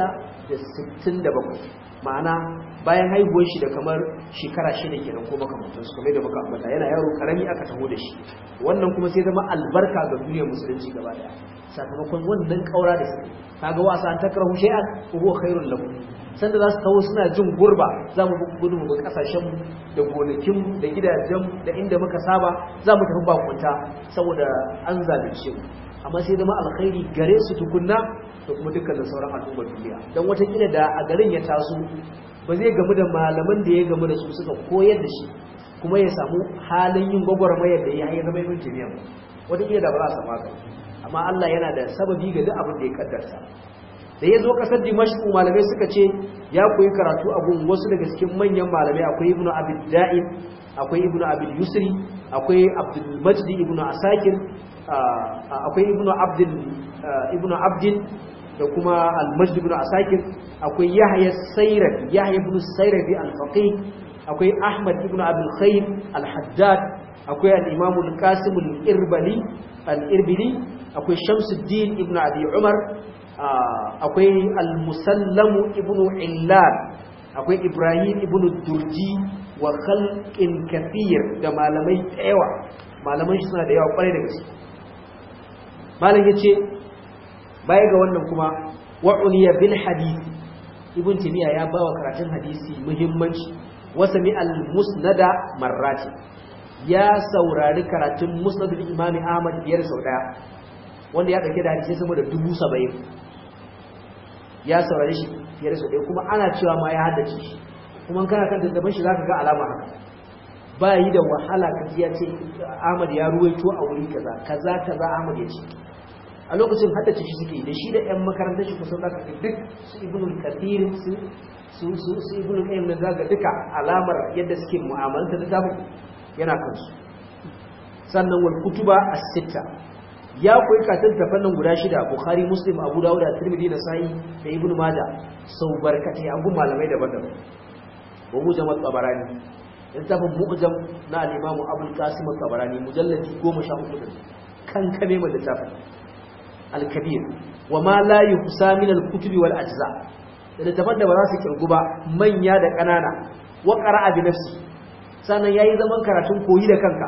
667 ma'ana bayan haihuwar shi da kamar shekara shida kenan ko makamantansu kamar da muka ambata yana yaro karami aka taho da shi wannan kuma sai zama albarka ga duniyar musulunci gaba daya sakamakon wannan kaura da suka kaga wasa an takrahu shay'an huwa khairul lakum sanda za su taho suna jin gurba za mu gudu mu kasashen da gonakin da gidajen da inda muka saba za mu tafi bakunta saboda an zalunce mu amma sai zama alkhairi gare su tukunna da kuma dukkanin sauran al'ummar duniya don watakila da a garin ya taso ba zai gamu da malaman da ya gamu da su suka koyar da shi kuma ya samu halin yin gwagwarmayar da ya yi zama yin jami'a watakila da ba za a samu haka amma Allah yana da sababi ga duk abin da ya kaddarta da ya zo kasar dimashku malamai suka ce ya koyi karatu a gun wasu daga cikin manyan malamai akwai ibnu abid da'im akwai ibnu abid yusri akwai abdul majdi ibnu asakir akwai ibnu abdul ibnu abdin da kuma al-majd ibn asakir akwai yahya sayrafi yahya ibn sayrafi al-faqih akwai ahmad ibn abul khair al-haddad akwai al-imam al-qasim al-irbali al-irbili akwai shamsuddin ibn abi umar akwai al-musallam ibn illal akwai ibrahim ibn durji wa khalqin kathir da malamai tsayawa malaman shi suna da yawa kwarai da gaske malam yace baya ga wannan kuma wa'uniya bil hadith ibn timiya ya bawa karatun hadisi muhimmanci wasa mi al musnada marrati ya saurari karatun musnad imami ahmad biyar sau daya wanda ya dauke da hadisi sama da dubu saba'in ya saurari shi biyar sau daya kuma ana cewa ma ya haddace shi kuma kana kan tattaban shi zaka ga alama haka ba yi da wahala kaji ya ce ahmad ya ruwaito a wuri kaza kaza kaza ahmad ya ce a lokacin haddace shi suke da shi da 'yan makarantar shi kusan zaka duk su ibnul kathir su su su ibnul qayyim da zaka duka alamar yadda suke mu'amalanta da tabu yana kansu sannan wal kutuba as-sitta ya koyi katin tafannin guda shida bukhari muslim abu dawud da tirmidhi da sa'i da ibn majah sau barkatai an gun malamai daban-daban wa mujam at-tabarani littafin mu'jam na al-imam abul qasim at-tabarani mujalladi 14 kan kame mai littafin al-kabir wa ma la yuhsa min al-kutubi wal ajza da littafan da ba za su kirgu ba manya da kanana wa qara'a bi nafsi sannan yayi zaman karatun koyi da kanka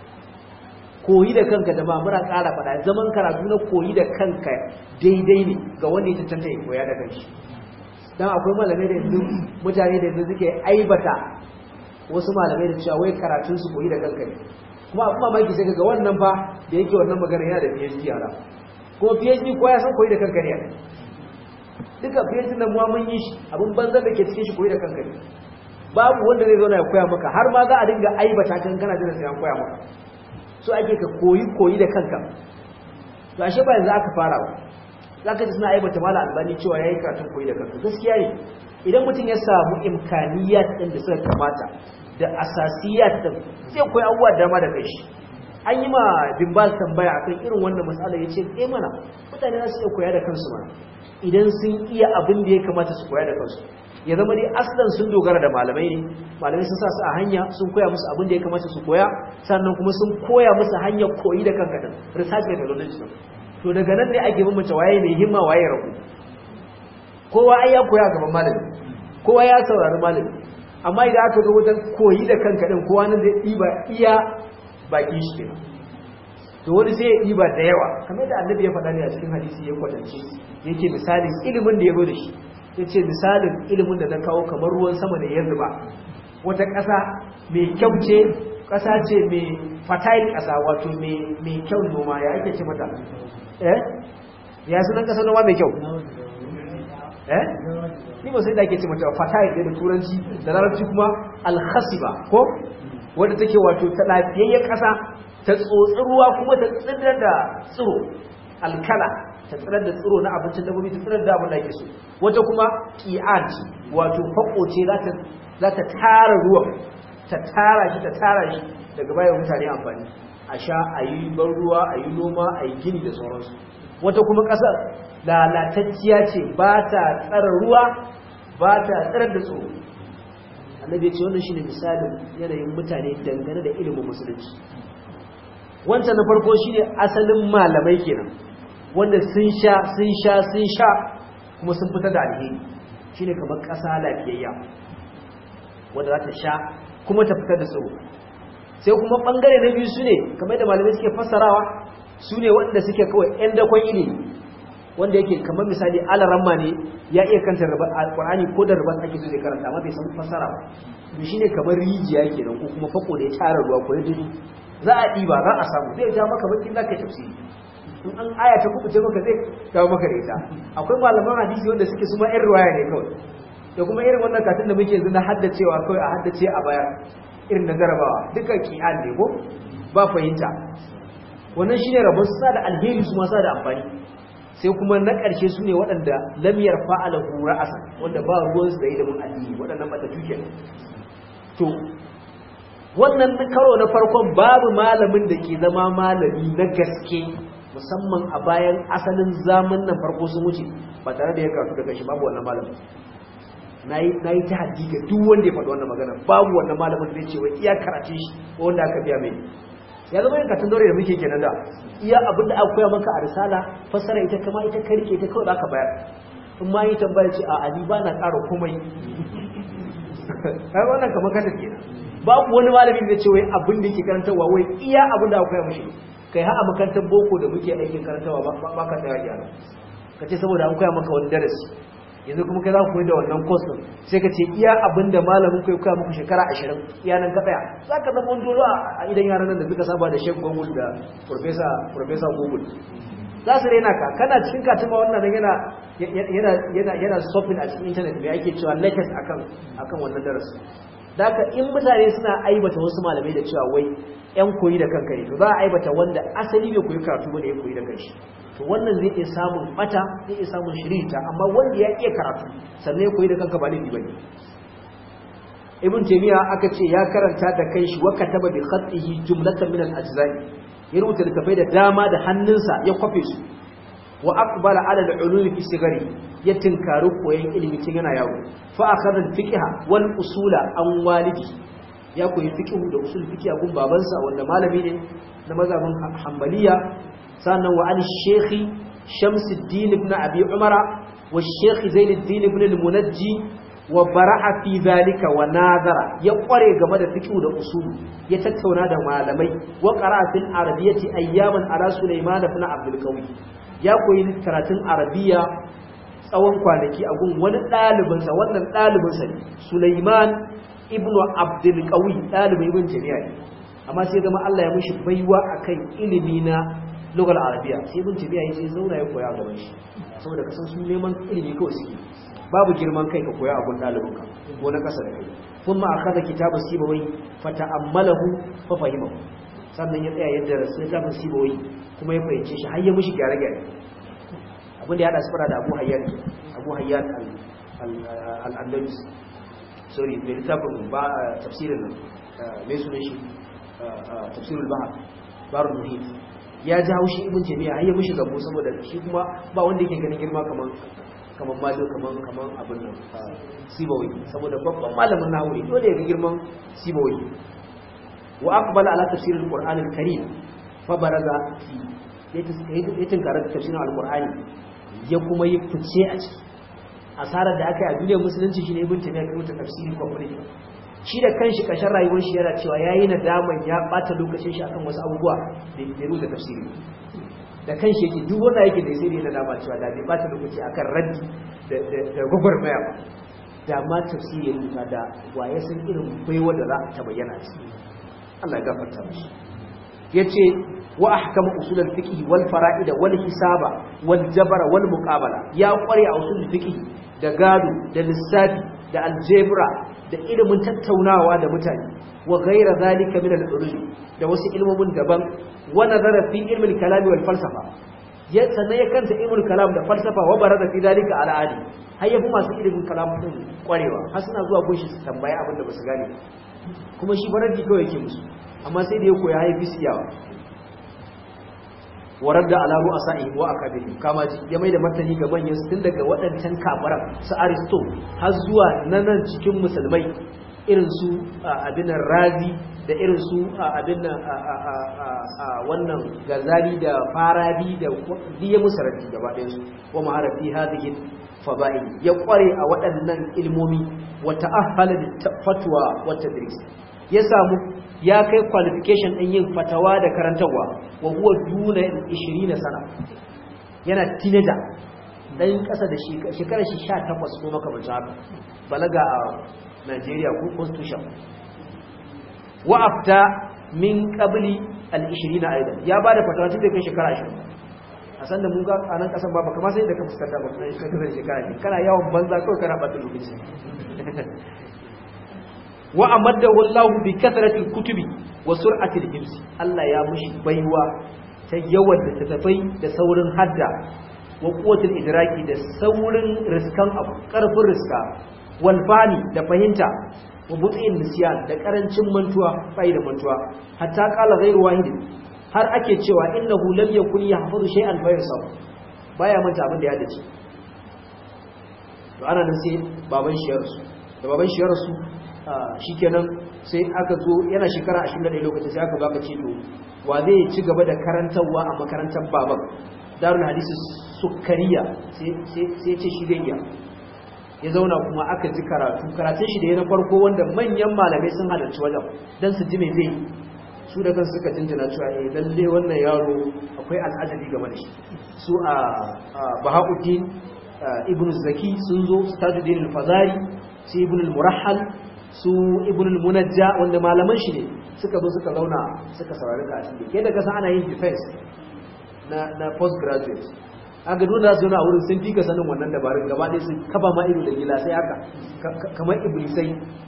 koyi da kanka da ba muna ƙara faɗa zaman karatu na koyi da kanka daidai ne ga wanda ya cancanta ya koya da kanshi dan akwai malamai da yanzu mutane da yanzu suke aibata wasu malamai da cewa wai karatun su koyi da kanka ne kuma abin mamaki sai ga wannan fa da yake wannan magana yana da PhD yara kuma PhD ko ya san koyi da kanka ne duka PhD nan muwa mun yi shi abin banzan da ke cikin shi koyi da kanka ne babu wanda zai zauna ya koya maka har ma za a dinga aibata kan kana jira sai an koya maka so ake ka koyi koyi da kanka to ashe ba yanzu aka fara ba zaka ji suna aibata mala albani cewa yayi karatun koyi da kanka gaskiya ne idan mutum ya samu imkaniyat din da suka kamata da asasiyat din sai koyi abubuwa da dama da kai shi an yi ma dimbal tambaya akan irin wannan matsala yace eh mana mutane za su iya koya da kansu ma idan sun iya abin da ya kamata su koya da kansu ya zama dai aslan sun dogara da malamai ne malamai sun sa su a hanya sun koya musu abin da ya kamata su koya sannan kuma sun koya musu hanyar koyi da kanka din research methodology to daga nan ne ake bambance waye mai himma waye rabu kowa ai ya koya gaban malami kowa ya saurari malami amma idan aka zo wajen koyi da kanka din kowa nan zai ɗiba iya baki shi kenan to wani sai ya ɗiba da yawa kamar da annabi ya faɗa ne a cikin hadisi ya kwatance yake misalin ilimin da ya zo da shi ya ce misalin ilimin da na kawo kamar ruwan sama da ya zuba wata ƙasa mai kyau ce ƙasa ce mai fertile ƙasa wato mai kyau noma ya ake ce mata eh ya sunan ƙasa noma mai kyau eh ni ba sai da ake ce mata fertile da turanci da larabci kuma alhasiba ko wadda take wato ta lafiyayyen ƙasa ta tsotsi ruwa kuma ta tsirar da tsiro alkala ta tsirar da tsiro na abincin dabbobi ta tsirar da abin da ake so wata kuma qi'at wato fako ce za ta tara ruwan ta tara shi ta tara shi daga bayan mutane amfani a sha a yi ban ruwa a yi noma a yi gini da sauransu wata kuma ƙasar lalatacciya ce ba ta tsara ruwa ba ta tsirar da tsoro annabi ce wannan shine misalin yanayin mutane dangane da ilimin musulunci wancan na farko shine asalin malamai kenan wanda sun sha sun sha sun sha kuma sun fitar da alheri shine kamar ƙasa lafiyayya wanda za ta sha kuma ta fitar da tsoro sai kuma bangare na biyu su ne kamar da malamai suke fassarawa su ne waɗanda suke kawai 'yan dakon ilimi wanda yake kamar misali alaramma ne ya iya kanta alƙur'ani ko da rubar ake so zai karanta amma bai san fassara ba to shine kamar rijiya kenan ko kuma fako da ya tara ruwa ko ya dudu za a ɗiba za a samu zai ja maka bakin zaka tafsiri in an aya ta kubuce maka zai kawo maka da ita akwai malaman hadisi wanda suke su ma ƴan ruwaya ne kawai da kuma irin wannan katin da muke yanzu na haddacewa kawai a haddace a baya irin na jarabawa duka ki'an ne ko ba fahimta wannan shine rabon sa da alheri su ma sa da amfani sai kuma na ƙarshe su ne waɗanda lamiyar fa'ala hura asa wanda ba ruwansu da ilimin addini waɗannan matattu ke to wannan karo na farkon babu malamin da ke zama malami na gaske musamman a bayan asalin zaman nan farko sun wuce ba tare da ya karatu daga shi babu wannan malamin na yi ta haddi ga duk wanda ya faɗi wannan magana babu wannan malamin da zai ce wai iya karatun shi ko wanda aka biya mai ya zama yin katin daure da muke kenan da iya abin da aka koya maka a risala fassara ita kama ita karke ita kawai aka bayar in ma yi tambaya ce a ali ba na ƙara komai kai wannan kamar kasa kenan babu wani malamin da ce wai abin da yake karantarwa wai iya abin da aka koya mashi kai har a makarantar boko da muke aikin karantarwa ba ka tsaya gyara ka ce saboda an koya maka wani darasi yanzu kuma kai za ku koyi da wannan course din sai ka ce iya abin da malamin kai koya muku shekara 20 iya nan ka tsaya za ka zama wani dole a idan yaran nan da suka saba da Sheikh Google da Professor Professor Google za su rena ka kana cikin katima wannan yana yana yana yana shopping a cikin internet me ake cewa latest akan akan wannan darasi da haka in mutane suna aibata wasu malamai da cewa wai yan koyi da kanka ne to za a aibata wanda asali bai koyi karatu bane ya koyi da kanshi to wannan zai iya samun bata zai iya samun shirita amma wanda ya iya karatu sannan ya koyi da kanka ba laifi bane ibn taymiya aka ce ya karanta da kanshi wa kataba bi khatihi jumlatan min al-ajza'i ya rubuta littafai da dama da hannunsa ya kwafe su wa aqbala ala al-ulum fi sigari ya tinkari koyon ilimi tun yana yawo fa akhadha al-fiqha wal usula an walidi ya koyi fiqhu da usul fiqh a gun babansa wanda malami ne na mazhabin hanbaliya sannan wa al-shaykh Shamsuddin ibn Abi Umara wa Sheikh Zainuddin ibn al-Munajji wa bara'a fi zalika wa nazara ya kware game da fiqh da usul ya tattauna da malamai wa qara'a fil arabiyyati ayyaman ala Sulaiman ibn Abdul Qawi ya koyi karatun arabiya tsawon kwanaki a gun wani ɗalibinsa wannan ɗalibinsa ne Sulaiman ibn Abdul Qawi ɗalibin ibn Jami'a ne amma sai zama Allah ya mishi baiwa akan ilimi na lugar arabiya sai ibn Jami'a yace zauna ya koya gaban shi saboda kasan su neman ilimi kawai suke babu girman kai ka koya abun ɗalibinka ko na ƙasa da kai kuma akaza kitabu sibawai fata'ammalahu fa fahimahu sannan ya tsaya yadda rasu ya tafi sibawai kuma ya fahimce shi har ya mishi gyare-gyare abin da ya haɗa su fara da abu hayyan abu hayyan al'andalus sorry mai littafin ba tafsirin nan mai sunan shi tafsirul bahar barun muhit ya ji haushi ibn jami'a har ya mishi gabo saboda shi kuma ba wanda yake ganin girma kaman kaman malo kaman kaman abin nan sibawai saboda babban malamin nahawi dole ya ga girman sibawai wa aqbala ala tafsiril qur'anil karim fa baraza fi ya tunkara tafsirin alkur'ani ya kuma yi fice a ciki asarar da aka yi a duniyar musulunci shi ne ibn taymiya kai mata tafsiri complete shi da kanshi kashin rayuwar shi yana cewa yayi nadaman ya bata lokacin shi akan wasu abubuwa da ya rubuta tafsiri da kanshi yake duk wanda yake da sai da nadama cewa da bai bata lokaci akan raddi da da gwagwarmaya ba da ma tafsiri ya rubuta da waye san irin baiwa da za ta bayyana ciki Allah ya gafarta mishi yace wa ahkama usul al-fiqh wal fara'id wal hisaba wal jabr wal muqabala ya kware a usul fiqh da gado da lissafi da aljebra da ilimin tattaunawa da mutane wa ghayra zalika min al-ulum da wasu ilmomin daban wa nazara fi ilmi al-kalam wal falsafa ya sannan ya kanta ilmul kalam da falsafa wa barada fi zalika ala adi har yafi masu ilimin kalam din kwarewa har suna zuwa gunshi su tambaya abin da basu gane kuma shi baraddi kawai yake musu amma sai da ya koya haifi siyawa warar da alamu a sa'i wa a kabiri kama ji ya mai da martani ga manyan tun daga waɗancan kafaran su aristo har zuwa na nan cikin musulmai irin su abin razi da irin su abin wannan gazali da farabi da diya musarati gaba ɗayan su wa maharafi hadhihi fada'il ya kware a waɗannan ilmomi wa ta'ahhala da fatwa wa tadris ya samu ya kai qualification din yin fatawa da karantarwa wa huwa duna 20 sana yana teenager dan kasa da shekarar shi 18 ko makamancin haka balaga a Najeriya ko constitution wa afta min qabli al-20 aidan ya bada fatawa tun da kai shekara 20 a san da mun ga a nan kasan ba kamar sai da ka fuskanta ba kai shekara shekara ne kana yawan banza kawai kana bata lokaci wa amaddahu Allah bi kathrati al-kutubi wa sur'ati al-hifz Allah ya mushi baiwa ta yawan da tafai da saurin hadda wa quwwatul idraki da saurin riskan abu karfin riska wal fani da fahimta wa but'in nisyan da karancin mantuwa bai da mantuwa hatta qala ghayru wahid har ake cewa innahu lam yakun yahfazu shay'an fa yasab baya manta abin da ya dace to ana nan sai baban shi ya rasu da baban shi ya rasu shikenan sai aka zo yana shekara 21 lokacin sai aka baka ce to wa zai ci gaba da karantarwa a makarantar baban darul hadisi sukkariya sai sai ce shi gayya ya zauna kuma aka ji karatu karatun shi da ya na farko wanda manyan malamai sun halarci wajen don su ji mai zai su da kan suka jinjina cewa eh lalle wannan yaro akwai al'ajabi game da shi su a bahauddin ibn zaki sun zo su tajuddin al-fazari su ibn al-murahhal su ibn al-munajja wanda malaman shi ne suka zo suka zauna suka saurari karatun da ke da kasa ana yin defense na na postgraduate aka dole za su yana a wurin sun fi ka sanin wannan dabarun gaba ɗaya sun kafa ma ido da gila sai haka kamar iblisai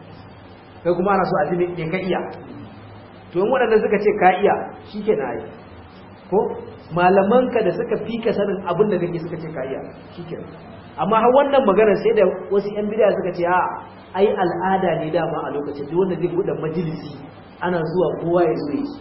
kai kuma ana so a ji ne ka iya to yin waɗanda suka ce ka iya shi ke na yi ko malamanka da suka fi ka sanin abin da kake suka ce ka iya shi ke amma har wannan magana sai da wasu yan bidiya suka ce a ai al'ada ne dama a lokacin duk wanda zai buɗe majalisi ana zuwa kowa ya zo yi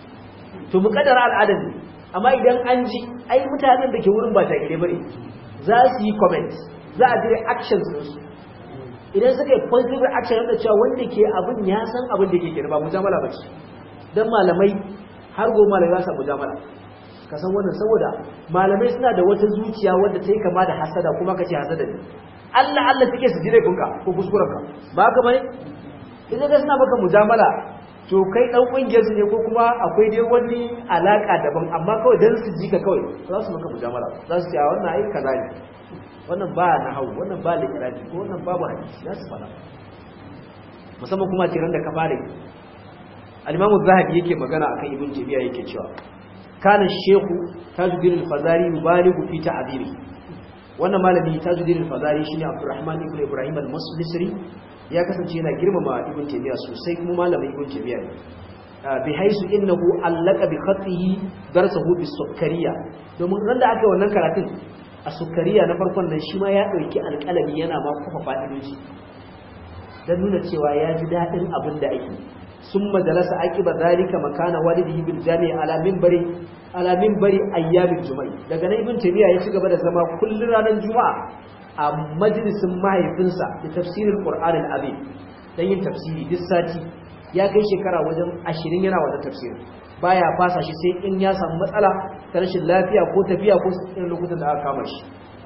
to mu kaddara al'adar ne amma idan an ji ai mutanen da ke wurin ba ta gire bane za su yi comment za a dire actions din su idan suka yi positive action da cewa wanda ke abin ya san abin da ke kira ba mujamala ba ce dan malamai har go malamai za su mujamala ka san wannan saboda malamai suna da wata zuciya wanda ta yi kama da hasada kuma ka ce hasada ne Allah Allah take su jire kunka ko kuskurenka ba ka bane idan ka suna maka mujamala to kai dan kungiyar su ne ko kuma akwai dai wani alaka daban amma kawai dan su ji ka kawai za su maka mujamala za su ce a wannan ai kaza ne wannan ba na hau wannan ba likirafi ko wannan babu hadisi za su fara musamman kuma tiran da ka fare al-Imam zahabi yake magana akan Ibn Taymiyyah yake cewa kana shehu Tajuddin al-Fazari yubaligu fi ta'diri wannan malami Tajuddin al-Fazari shine Abdurrahman ibn Ibrahim al-Muslisri ya kasance yana girmama ibn taymiya sosai kuma malamin ibn taymiya ne bi haisu innahu allaka bi khatihi darsahu bi sukkariya domin ran da aka wannan karatun a sukkariya na farkon nan shi ma ya dauki alƙalami yana ma kufa fa'idoji dan nuna cewa ya ji dadin abin da ake summa jalasa aqiba zalika makana walidihi bil jami' ala minbari ala minbari ayyamil juma'i daga nan ibn taymiya ya ci gaba da zama kullun ranar juma'a a majalisin mahaifinsa da tafsirin Qur'an al-Azim dan yin tafsiri duk sati ya kai shekara wajen 20 yana wajen tafsiri baya fasa shi sai in ya samu matsala ta rashin lafiya ko tafiya ko irin lokutan da aka kama shi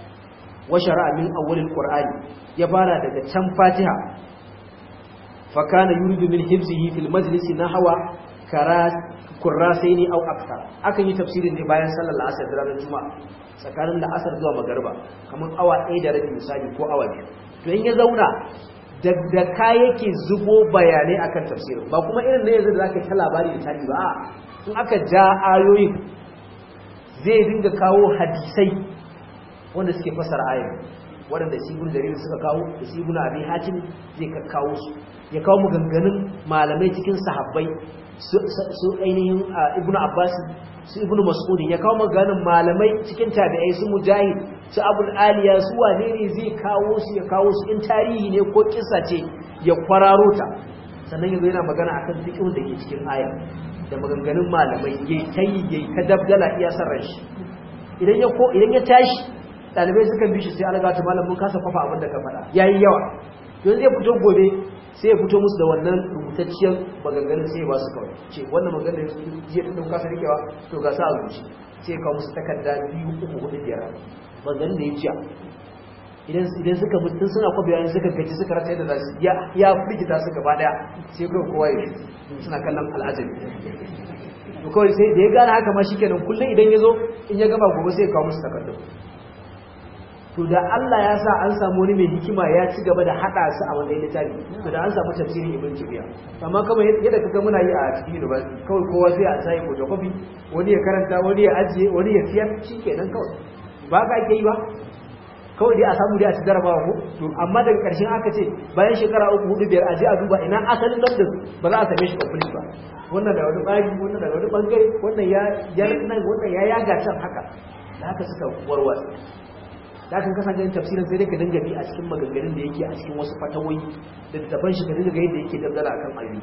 wa shara'a min awwalil qur'ani ya fara daga can Fatiha fa kana yuridu min hifzihi fil majlisi nahwa karas kurrasaini aw akthar akan yi tafsirin ne bayan sallar asar da ranar juma'a tsakanin da asar zuwa magariba kamar awa ɗaya da rabi misali ko awa biyu to in ya zauna da ka yake zubo bayanai akan tafsirin ba kuma irin na yanzu da zaka ta labari da tarihi ba in aka ja ayoyin zai dinga kawo hadisai wanda suke fasara ayoyin waɗanda sibun jarir suka kawo da sibun abin hatim zai kawo su ya kawo maganganun malamai cikin sahabbai su ainihin ibn abbas su ibn mas'ud ya kawo maganin malamai cikin tabi'ai su mujahid su abul aliya su wane ne zai kawo su ya kawo su in tarihi ne ko kissa ce ya kwararo ta sannan yanzu yana magana akan fiqhun da ke cikin aya da maganganun malamai yayi tayi yayi ta dabdala iya sarran shi idan ya ko idan ya tashi dalibai suka bi shi sai alga ta malamin kasa fafa abin da ka faɗa yayi yawa don zai fito gobe sai ya fito musu da wannan rubutacciyar maganganun sai ya ba su kawai ce wannan maganar jiya ta dauka su rikewa to ga sa a zuci sai ya kawo musu takarda biyu uku hudu biyar maganganun da ya jiya idan idan suka mutu suna kwabe yayin suka gaji suka rasa yadda za su ya ya firgita su gaba daya sai kawai kowa ya suna kallon al'ajabi to kawai sai da ya gane haka ma shikenan kullum idan ya zo in ya gama gobe sai ya kawo musu takardun to da Allah ya sa an samu wani mai hikima ya ci gaba da hada su a wannan littafi to da an samu tafsirin ibn Jibiya amma kamar yadda kaga muna yi a cikin university kawai kowa sai a sai photocopy wani ya karanta wani ya ajiye wani ya siyar shikenan kawai ba ka ake yi ba kawai dai a samu dai a ci jarabawa ko to amma daga ƙarshen aka ce bayan shekara uku hudu biyar a je a duba ina asalin london ba za a same shi complete ba wannan da wani bari wannan da wani bangare wannan ya ya nan wannan ya yaga can haka da haka suka warwatsa da kan kasance tafsirin sai dai ka dinga bi a cikin maganganun da yake a cikin wasu fatawoyi da taban shi ka dinga ga yadda yake dangana akan ayoyi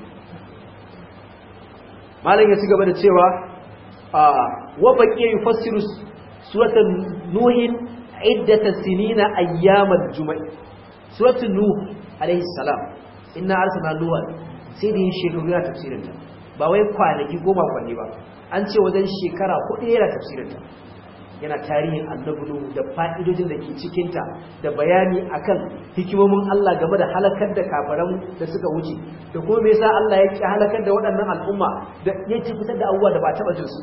malam ya ci gaba da cewa wa baqiya yufassiru suratan nuhin iddata sinina ayyamal juma'i suratul nuh alayhi salam inna arsalna nuha sai da yin shekaru yana tafsirin ta ba wai kwanaki goma kwanne ba an ce wajen shekara hudu yana tafsirin ta yana tarihin annabi nuhu da fa'idojin da ke cikin ta da bayani akan hikimomin Allah game da halakar da kafaran da suka wuce da kuma me yasa Allah ya ki halakar da waɗannan al'umma da yake fitar da abubuwa da ba taɓa jin su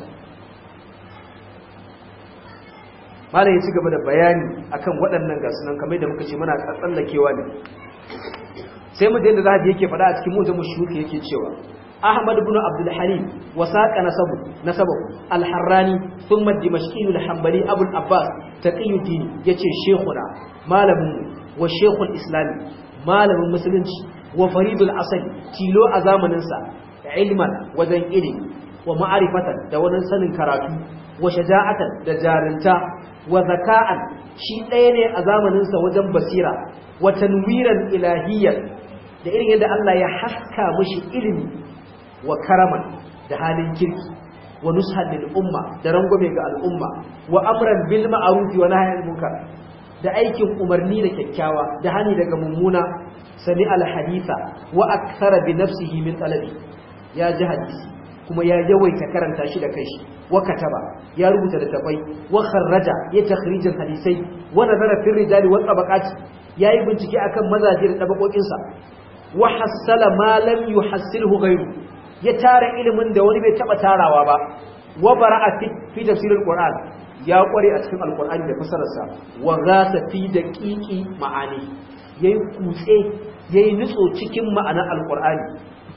malam ya ci gaba da bayani akan waɗannan gasu nan kamar da muka ce muna tsallakewa ne sai mu da zahabi yake faɗa a cikin mutum shuki yake cewa Ahmad ibn Abdul Halim wasaqa nasabu nasabu al-Harrani thumma Dimashqi al-Hanbali Abu al-Abbas Taqiyuddin yace shekuna malamin wa shekul Islam malamin musulunci wa faridul asali tilo a zamanin sa ilman wajen ilimi wa ma'arifatan da wani sanin karatu wa shaja'atan da jarinta wa zaka'an shi ɗaya ne a zamaninsa wajen basira wa tanwiran ilahiyyar da irin yadda Allah ya haska mushi ilimi wa karaman da halin kirki wa nushan lil umma da rangwame ga al'umma wa amran bil ma'ruf wa nahyan munkar da aikin umarni da kyakkyawa da hani daga mummuna sami al haditha wa akthara bi nafsihi min talabi ya ji hadisi kuma ya yawaita karanta shi da kanshi wa kataba ya rubuta da tafai wa kharraja ya takhrijin hadisai wa nazara fi rijali wa tabaqati yayi bincike akan mazaje da tabakokin sa wa hassala ma lam yuhassilhu ghayru ya tara ilimin da wani bai taba tarawa ba wa bara'a fi tafsirul qur'an ya kware a cikin alqur'ani da fasararsa wa ghasa fi daqiqi ma'ani yayi kutse yayi nutso cikin ma'anar alqur'ani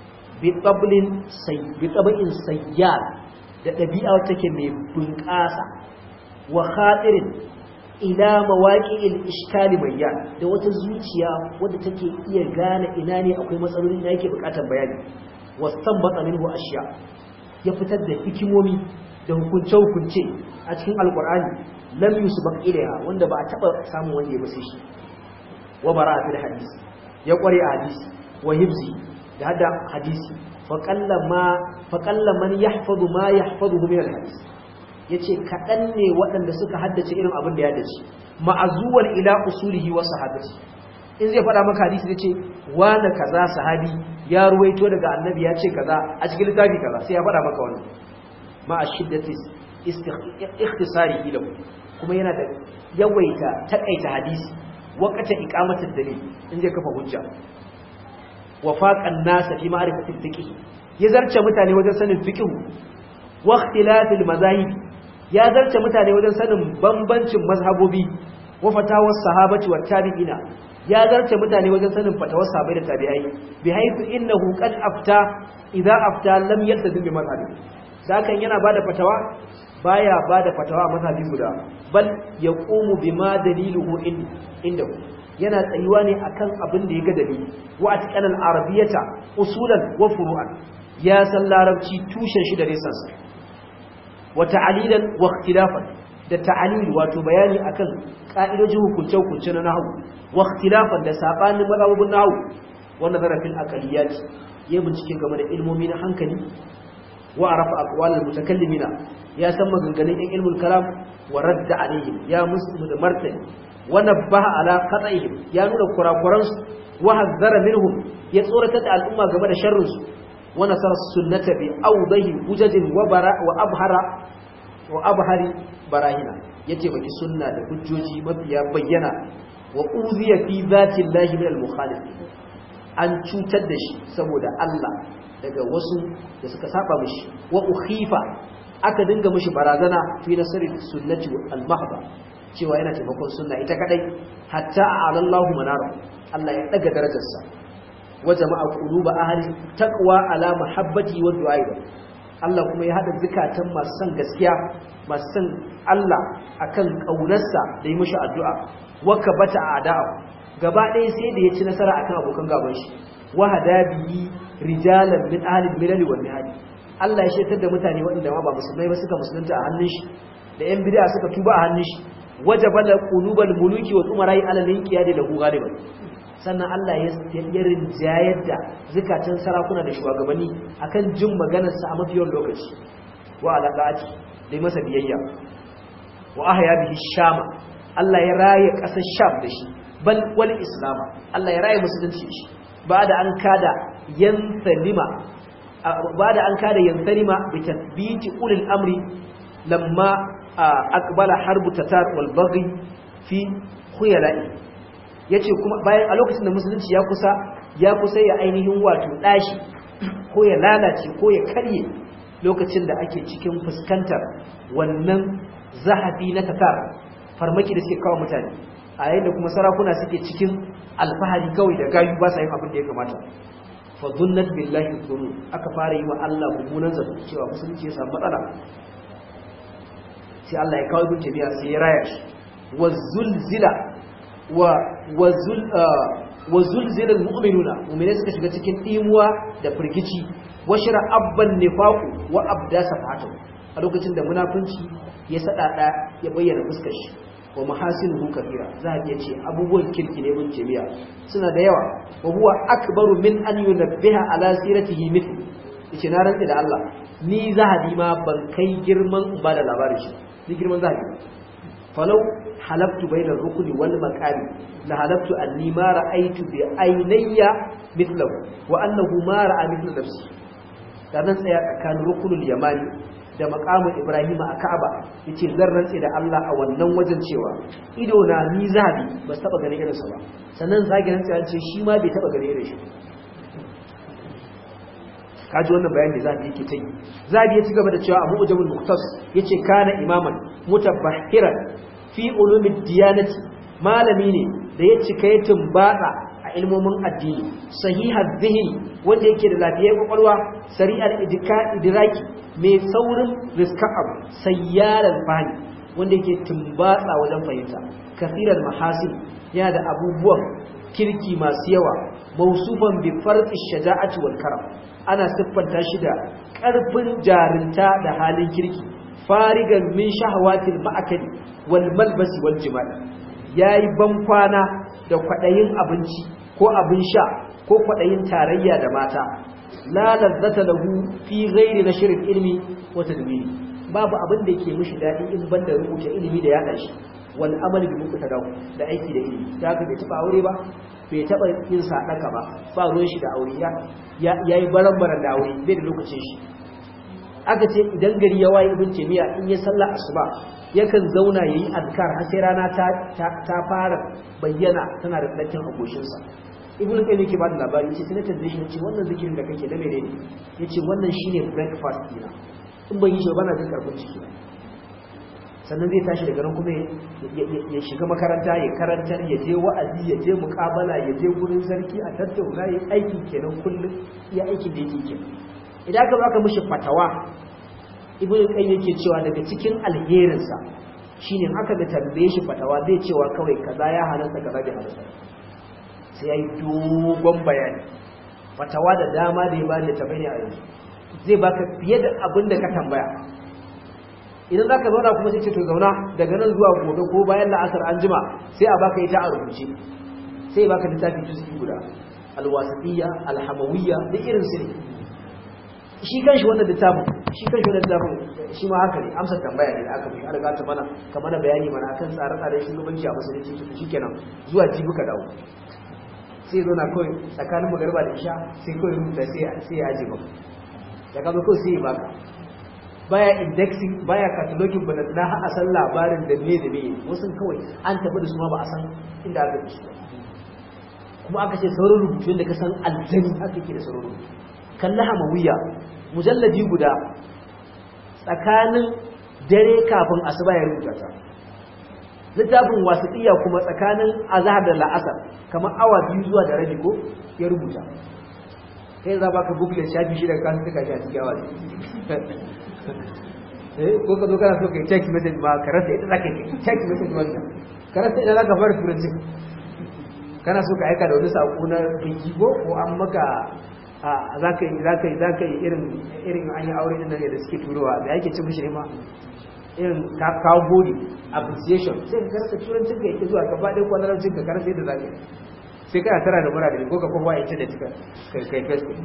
bitabin sayyar da ɗabi'a take mai bunƙasa wa khatirin ila mawaqi'il iskali bayyan da wata zuciya wadda take iya gane ina ne akwai matsaloli da yake buƙatar bayani wastanbata minhu ashiya ya fitar da hikimomi da hukunce hukunce a cikin alqur'ani lam yusbaq ilaiha wanda ba a taba samun wanda ya base shi wa bara'a fil hadisi ya kware a hadisi wa hibzi da hada hadisi faƙalla man ya hafazu ma ya hafazu min alhadis ya ce kaɗan ne waɗanda suka haddace irin abin da ya dace ma'azuwar ila usulihi wa sahabati in zai faɗa maka hadisi zai ce wani kaza sahabi ya ruwaito daga annabi ya ce kaza a cikin littafi kaza sai ya faɗa maka wani ma a shiddati ikhtisari ilahu kuma yana da yawaita takaita hadisi wakata iqamatul dalil in zai kafa hujja wa faqan nasa fi ma'rifatil fiqh ya zarce mutane wajen sanin fiqh wa ikhtilafil mazahib ya zarce mutane wajen sanin bambancin mazhabobi wa fatawar sahabati wa tabi'ina ya zarce mutane wajen sanin fatawar sahabbai da tabi'ai bi haythu innahu qad afta idza afta lam yaltazim bi mazhabi sakan yana bada fatawa baya bada fatawa a mazhabi guda bal yaqumu bima daliluhu indahu yana tsayuwa ne akan abin da ya ga dalili wa atqanal arabiyata usulan wa furu'an ya san larabci tushen shi da resansa wa ta'alilan wa ikhtilafan da ta'alil wato bayani akan ka'idojin hukunce hukunce na nahwu wa ikhtilafan da sabanin mazhabun nahwu wa nazara fil aqliyat ya bincike game da ilmomi na hankali wa arafa aqwalul mutakallimina ya san maganganun ɗan ilmul kalam wa radda alaihim ya musu da martani wa nabbaha ala qat'ihim ya nuna kurakuran su wa hazzara minhum ya tsoratar da al'umma game da sharrin su wa nasara sunnata bi awdahi hujajin wa bara wa abhara wa abhari barahina yace baki sunna da hujjoji mafiya bayyana wa uziya fi zati llahi min al-mukhalif an cutar da shi saboda Allah daga wasu da suka saba mishi wa ukhifa aka dinga mishi barazana fi nasri sunnati al-mahdha cewa yana taimakon sunna ita kadai hatta alallahu manara Allah ya daga darajarsa wa jama'a quluba ahli taqwa ala mahabbati wa du'a Allah kuma ya hada zukatan masu son gaskiya masu son Allah akan kaunarsa da yi mishi addu'a wa kabata ada'a gaba ɗaya sai da ya ci nasara akan abokan gaban shi wa hadabihi rijalan min ahli milal wal mihadi Allah ya shaitar da mutane waɗanda ma ba musulmai ba suka musulunta a hannun shi da yan bid'a suka tuba a hannun shi wajabala qulubal muluki wal umarai ala linqiyadi lahu ghaliban sannan Allah ya ya rinjayar da zukatan sarakuna da shugabanni akan jin maganar sa a mafiyan lokaci wa alaqati dai masa biyayya wa ahya bihi shama Allah ya raye kasar sham da shi bal wal islama Allah ya raye musulunci shi ba da an kada yansalima ba da an kada yansalima bi tathbiti ulil amri lamma aqbala harbu tatar wal baghi fi khuyala'i yace kuma bayan a lokacin da musulunci ya kusa ya kusa ya ainihin wato dashi ko ya lalace ko ya karye lokacin da ake cikin fuskantar wannan zahabi na tatar farmaki da suke kawo mutane a yayin da kuma sarakuna suke cikin alfahari kawai da gayu ba sa yin abin da ya kamata fa dhunnat billahi dhunun aka fara yi wa Allah mummunan zato cewa musulunci ya samu matsala sai Allah ya kawo ibn tabiya sai ya raya shi wa zulzila wa wa zul wa zulzila almu'minuna mu'mina suka shiga cikin dimuwa da firgici wa shira abban nifaqu wa abda safatu a lokacin da munafunci ya sadada ya bayyana fuskar shi wa mahasinuhu kathira za a iya ce abubuwan kirki ne ibn tabiya suna da yawa wa huwa akbaru min an yunabbiha ala siratihi mithlu yace na rantsa da Allah ni zahabi ma ban kai girman ba da labarin shi ni girman zahabi falau halaftu bayna rukuni wal maqami la halaftu anni ma ra'aytu bi aynayya mithlahu wa annahu ma ra'a mithla nafsi dan tsaya tsakanin rukunul yamani da maqamin ibrahima a ka'aba yace zan rantse da Allah a wannan wajen cewa ido na ni zahabi ba taba ganin irinsa ba sannan zagi rantse ya ce shi ma bai taba ganin irin shi kaji wannan bayan da zabi yake tai zabi ya ci gaba da cewa Abu Ujabul Muqtas yace kana imaman mutabahhiran fi ulumid diyanati malami ne da ya cika ya tumbata a ilmomin addini sahihar zihni wanda yake da lafiyar kwakwalwa sari'ar idika idraki mai saurin rizka abu sayyaran fani wanda yake tumbatsa wajen fahimta kasirar mahasin yana da abubuwan kirki masu yawa mausufan bi farqi shaja'ati wal karam ana siffanta shi da ƙarfin jarinta da halin kirki farigan min shahawatil ma'akali wal malbasi wal jima'i yayi bankwana da kwadayin abinci ko abin sha ko kwadayin tarayya da mata la lazzata lahu fi ghairi nashr ilmi wa tadbiri babu abin da yake mishi dadi in banda rubuta ilimi da yada shi wal amali bi muqtada da aiki da ilimi da haka bai taba aure ba bai taba yin sadaka ba ba ruwan shi da aure ya yayi baran-baran da aure bai da lokacin shi aka ce idan gari ya waye ibn taymiya in ya sallah asuba yakan zauna yayi azkar har sai rana ta ta fara bayyana tana da dakin agoshin sa ibn qayyim yake ba da labari yace sai na tambaye shi yace wannan zikirin da kake da menene yace wannan shine breakfast dina in ban yi shi ba na jin karfin ciki sannan zai tashi daga nan kuma ya shiga makaranta ya karantar ya je wa'azi ya je muƙabala ya je gurin sarki a tattauna ya aiki kenan kullum ya aikin da yake kenan idan aka baka mishi fatawa ibnu qayyim yake cewa daga cikin alherinsa shine haka da tambaye shi fatawa zai cewa kawai kaza ya halarta kaza bai halarta sai yayi dogon bayani fatawa da dama da ya bani ta bayani a yanzu zai baka fiye da abin da ka tambaya idan za ka zauna kuma sai ce to zauna daga nan zuwa gobe ko bayan la'asar an jima sai a baka ita a rubuce sai ya baka littafi juz'i guda alwasatiyya alhamawiyya da irin su ne shi kanshi wannan littafin shi kanshi wannan littafin shi ma haka ne amsa tambaya ne da aka fi an ta mana ka mana bayani mana akan tsare-tsaren shugabanci a musulunci shikenan zuwa jibi ka dawo sai zo na kawai tsakanin magarba da isha sai kawai rubuta sai ya aje maka da ka zo kawai sai ya baka baya indexing baya cataloging ba na a san labarin da me da me wasu kawai an tafi da su ma ba a san inda aka da su kuma aka ce sauran rubutu da ka san aljani haka ke da sauran rubutu kalla hamawiya mujalladi guda tsakanin dare kafin asuba ya rubuta ta littafin wasiƙiya kuma tsakanin azhar da la'asar kamar awa biyu zuwa da rabi ko ya rubuta kai za ba ka google shafi shi daga kasu suka shi a cikin awa eh ko ka zo kana so kai text message ba ka rasa ita zaka yi text message wannan ka rasa ita zaka fara turanci kana so ka aika da wani sako na biki ko ko an maka za ka yi za ka yi za ka yi irin irin an yi aure din nan da suke turowa da yake cin mishi ma irin ka kawo body appreciation sai ka karanta turancin ka yake zuwa ka faɗi kwanarancin ka karanta yadda za ka yi sai kana tara da mura da ko ka kofa internet ka kai facebook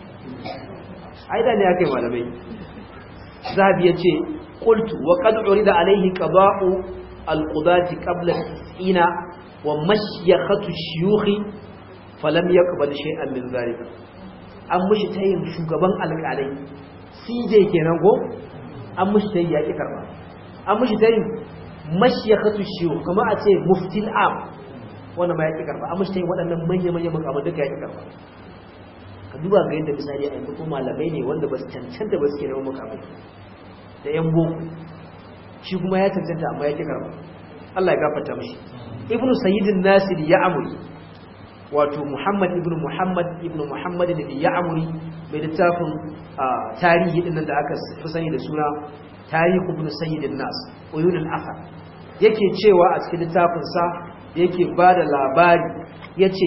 ai da ne ake malamai zahabi yace qultu wa qad urida alayhi qada'u al-qudati qabla ina wa mashyakhatu shuyukhi falam yaqbal shay'an min zalika an mushi tayin shugaban alƙalai CJ kenan go an mushi tayi yaki karba an mushi tayin mashyakhatu shuyukh kuma a ce muftil am wannan ma yaki karba an mushi tayin waɗannan manya-manya makaman duka yaki karba ka duba ga yadda misali a yanzu ko malamai ne wanda ba su cancanta ba su ke neman mukamai da yan boko shi kuma ya cancanta amma ya ki karba Allah ya gafarta mashi ibn sayyidin nasir ya amuri wato muhammad ibn muhammad ibn muhammad da ya amuri mai littafin tarihi din da aka fi sani da suna tarihi ibn sayyidin nas uyunul athar yake cewa a cikin littafin sa yake bada labari yace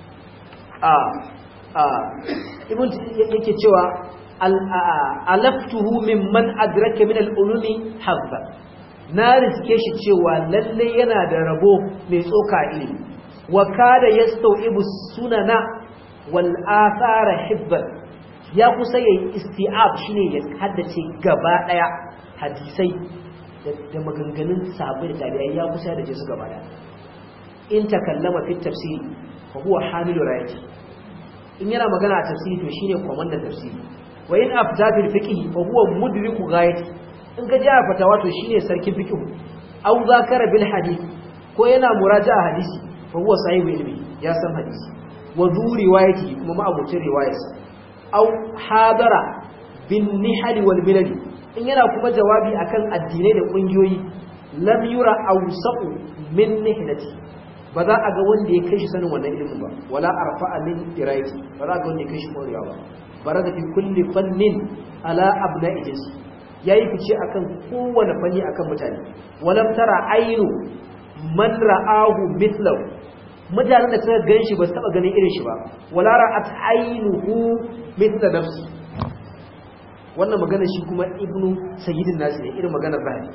a ibn yake cewa alaftuhu mimman adraka min al-ulumi habba na riske shi cewa lalle yana da rabo mai tsoka ilimi wa kada yastawibu sunana wal athara hibban ya kusa yayi isti'ab shine ya haddace gaba daya hadisai da maganganun sahabbai da tabi'ai ya kusa da su gaba daya in takallama fi tafsiri fa huwa hamilu rayati in yana magana a tafsiri to shine komandan tafsiri wa in afta fil fiqh fa huwa mudriku ghayati in ka ji a fatawa to shine sarkin fiqh aw zakara bil hadith ko yana muraja'a hadisi fa huwa sahibu ilmi ya san hadisi wa zu riwayati kuma ma abucin riwayarsa aw hadara bin nihal wal milal in yana kuma jawabi akan addinai da kungiyoyi lam yura awsaqu min nihlati ba za a ga wanda ya kai shi sanin wannan ilimin ba wala arfa'a min irayati ba za a ga wanda ya kai shi morewa ba bara da fi kulli fannin ala abna'i jinsi yayi fice akan kowane fanni akan mutane walam tara ainu man ra'ahu mithlahu mutanen da suka ganshi ba su taba ganin irin shi ba wala ra'at ainuhu mithla nafsi wannan magana shi kuma ibnu sayyidin nasi ne irin maganar zahabi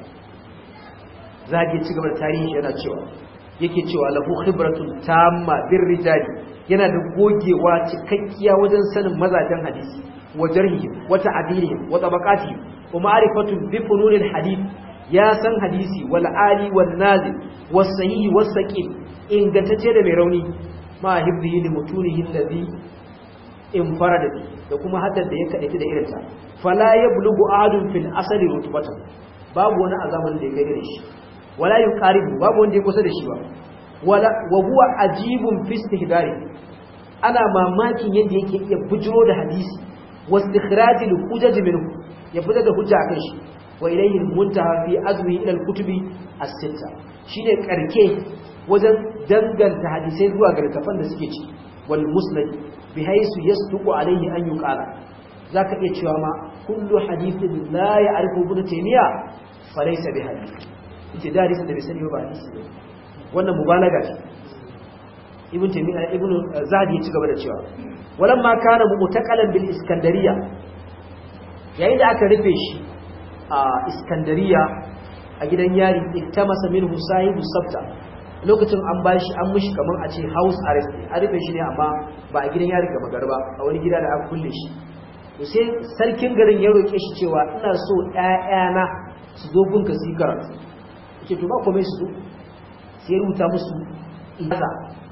zahabi ci gaba da tarihi yana cewa yake cewa lahu khibratun tamma bir rijali yana da gogewa cikakkiya wajen sanin mazajen hadisi wa jarhi wa ta'dilihim wa tabaqatihim wa ma'rifatun bi fununil hadith ya san hadisi wal ali wan nazil was sahih was saqim ingantacce da mai rauni ma hibdihi li mutunihi alladhi infarada da kuma haddar da ya kadaita da irinta fala yablugu ahadun fil asali rutbatan babu wani azaman da ya kai da shi wala yuqaribu babu wanda ya kusa da shi ba wala wa huwa ajibun fi istihdari ana mamakin yadda yake iya bujiro da hadisi wa istikhrajil hujaj minhu ya fitar da hujja akan shi wa ilayhi muntaha fi azmi ila al-kutubi as-sitta shine karke wajen danganta hadisai zuwa ga littafan da suke ciki wal musnad bihaythu yasduqu alayhi an yuqala zaka iya cewa ma kullu hadithin la ya'rifu ibn taymiya falaysa bihadith yace da hadisin da bai sani ba hadisi ne wannan mubalaga ce ibn taymiya ibn zadi ya ci gaba da cewa walamma kana mu'taqalan bil iskandariya yayin da aka rufe shi a iskandariya a gidan yari iktamasa minhu sahibu sabta lokacin an bashi an mushi kaman a ce house arrest a rufe shi ne amma ba a gidan yari gaba garba a wani gida da aka kulle shi to sai sarkin garin ya roke shi cewa ina so ƴaƴana su zo gunka su yi karatu yake to ba komai su zo sai rubuta musu ijaza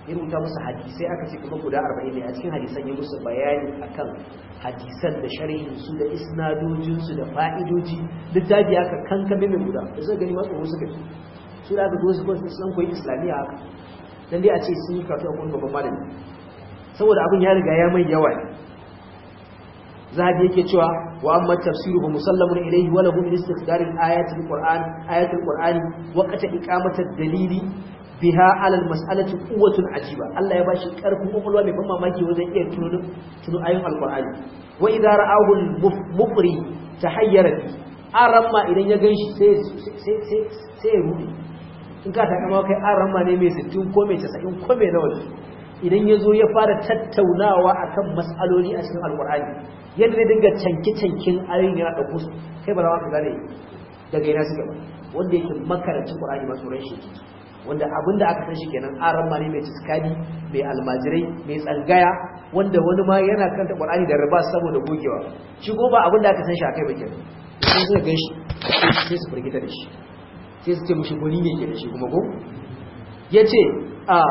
ya rubuta musu hadisai aka ce kuma guda 40 ne a cikin hadisan ya musu bayani akan hadisan da sharhin su da isnadojin su da fa'idoji littafi aka kankame mai guda da suka gani matsa suka ci su da aka zo su kwanci sun koyi islamiyya haka dan dai a ce sun yi karatu a kuma babban malami saboda abin ya riga ya mai yawa ne zahabi yake cewa wa amma tafsiruhu musallamun ilayhi wa lahu min istikdar al-ayati al-qur'an ayati al-qur'ani wa qata iqamati dalili biha ala al-mas'alati quwwatun ajiba Allah ya bashi karfin kokolwa mai ban mamaki wajen iya tuno tuno ayoyin al-qur'ani wa idza ra'ahu al-mufri tahayyara bi aramma idan ya ganshi sai sai sai sai ya rubi in ka ta kama kai aramma ne mai 60 ko mai 90 ko mai nawa idan ya zo ya fara tattaunawa akan mas'aloli a cikin alkur'ani yadda ne dinga canke-canken ayoyin yana ɗauko su kai ba za ka gane daga yana suka ba wanda yake makarancin ƙur'ani masu ran shi wanda abin da aka san shi kenan aran ma ne mai tiskadi mai almajirai mai tsangaya wanda wani ma yana kanta ƙur'ani da riba saboda gogewa shi ko ba abin da aka san shi a kai ba kenan sai suka gan shi sai su firgita da shi sai su ce mushi gwani ne ke da shi kuma ko ya ce a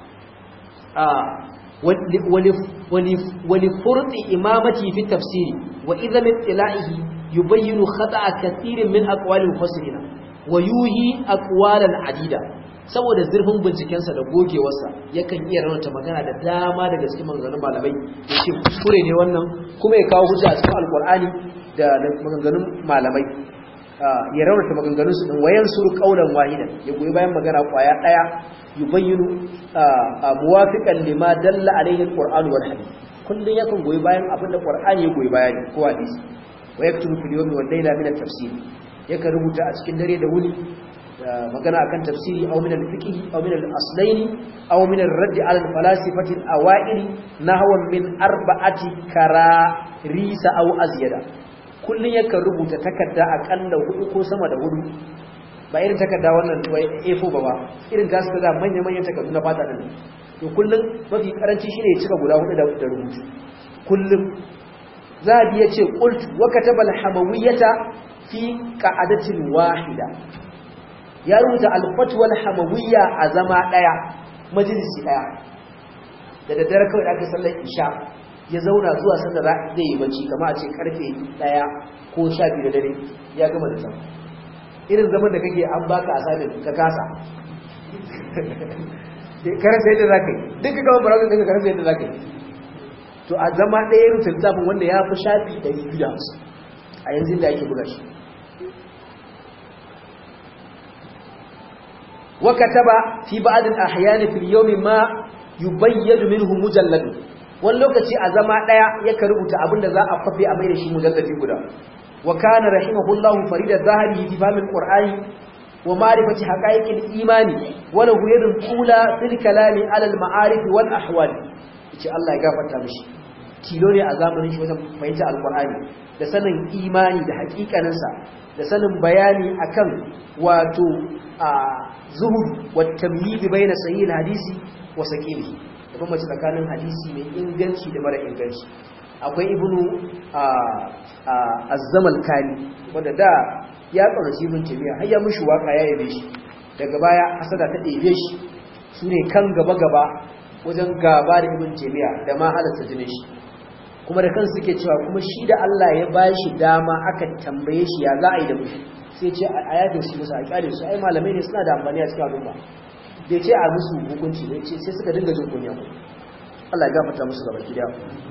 ولفرط إمامته في التفسير وإذا من اطلاعه يبين خطأ كثير من أقوال المفسرين ويوهي أقوالا عديدة saboda zurfin bincikensa da gogewarsa yakan iya raunata magana da dama daga cikin maganganun malamai ya ce kuskure ne wannan kuma ya kawo hujja a cikin alkur'ani da maganganun malamai ya raunata maganganun su din wayan suru qaulan wahidan ya goyi bayan magana kwaya daya yubayyinu muwafiqan lima dalla alayhi alquran wal hadith kullun yakan goyi bayan abinda qur'ani ya goyi bayani ko hadisi wa yaktubu fil yawmi wal layla min at-tafsir yakan rubuta a cikin dare da wuni magana akan tafsiri aw min al-fiqh aw min al-aslayn aw min ar-radd ala al-falasifati al-awa'il nahwan min arba'ati kararisa aw azyada kullun yakan rubuta takarda akalla hudu ko sama da hudu ba irin takarda wannan A4 ba ba irin ta suka da manya-manyan takardu na fata nan to kullum mafi karanci shine ya cika guda hudu da rubutu kullum zabi ya ce qult wa kataba al-hamawiyyata fi qa'adatin wahida ya rubuta al-fatwa al-hamawiyya a zama daya majalisi daya da daddare kawai da aka sallar isha ya zauna zuwa sanda za zai yi bacci kamar a ce karfe daya ko sha biyu da dare ya gama da sama irin zaman da kake an baka assignment ka kasa karasa yadda za ka yi duk ka gama barazan daga karasa yadda za ka yi to a zama ɗaya yin littafin wanda ya fi shafi ɗari biyu da hamsin a yanzu da ake buga shi wakataba fi ba'adin ahyani fil yawmi ma yubayyadu minhu mujallad wani lokaci a zama ɗaya yaka rubuta abinda za a kwafe a mai da shi mujalladi guda وكان رحمه الله فريد الظاهر في فهم القرآن ومعرفة حقائق الإيمان وله يد الأولى في الكلام على المعارف والأحوال إيش الله يغفر تامشي tilo ne a zamanin shi wajen fahimta alkur'ani da sanin imani da hakikaninsa da sanin bayani akan wato a zuhud wa tamyiz bayna sahih hadisi wa saqili da kuma tsakanin hadisi mai inganci da mara inganci akwai ibnu azzamal kani wanda da ya ƙaunaci ibn taymiya har ya mushi waka ya yabe shi daga baya hasada ta ɗebe shi su ne kan gaba gaba wajen gaba da ibn taymiya da ma halatta jinin shi kuma da kansu suke cewa kuma shi da Allah ya ba shi dama aka tambaye shi ya za a yi da mushi sai ce a yafe shi musu a kyale su ai malamai ne suna da amfani a cikin al'umma bai ce a musu hukunci bai ce sai suka dinga jin kunya Allah ya gafarta musu gaba ki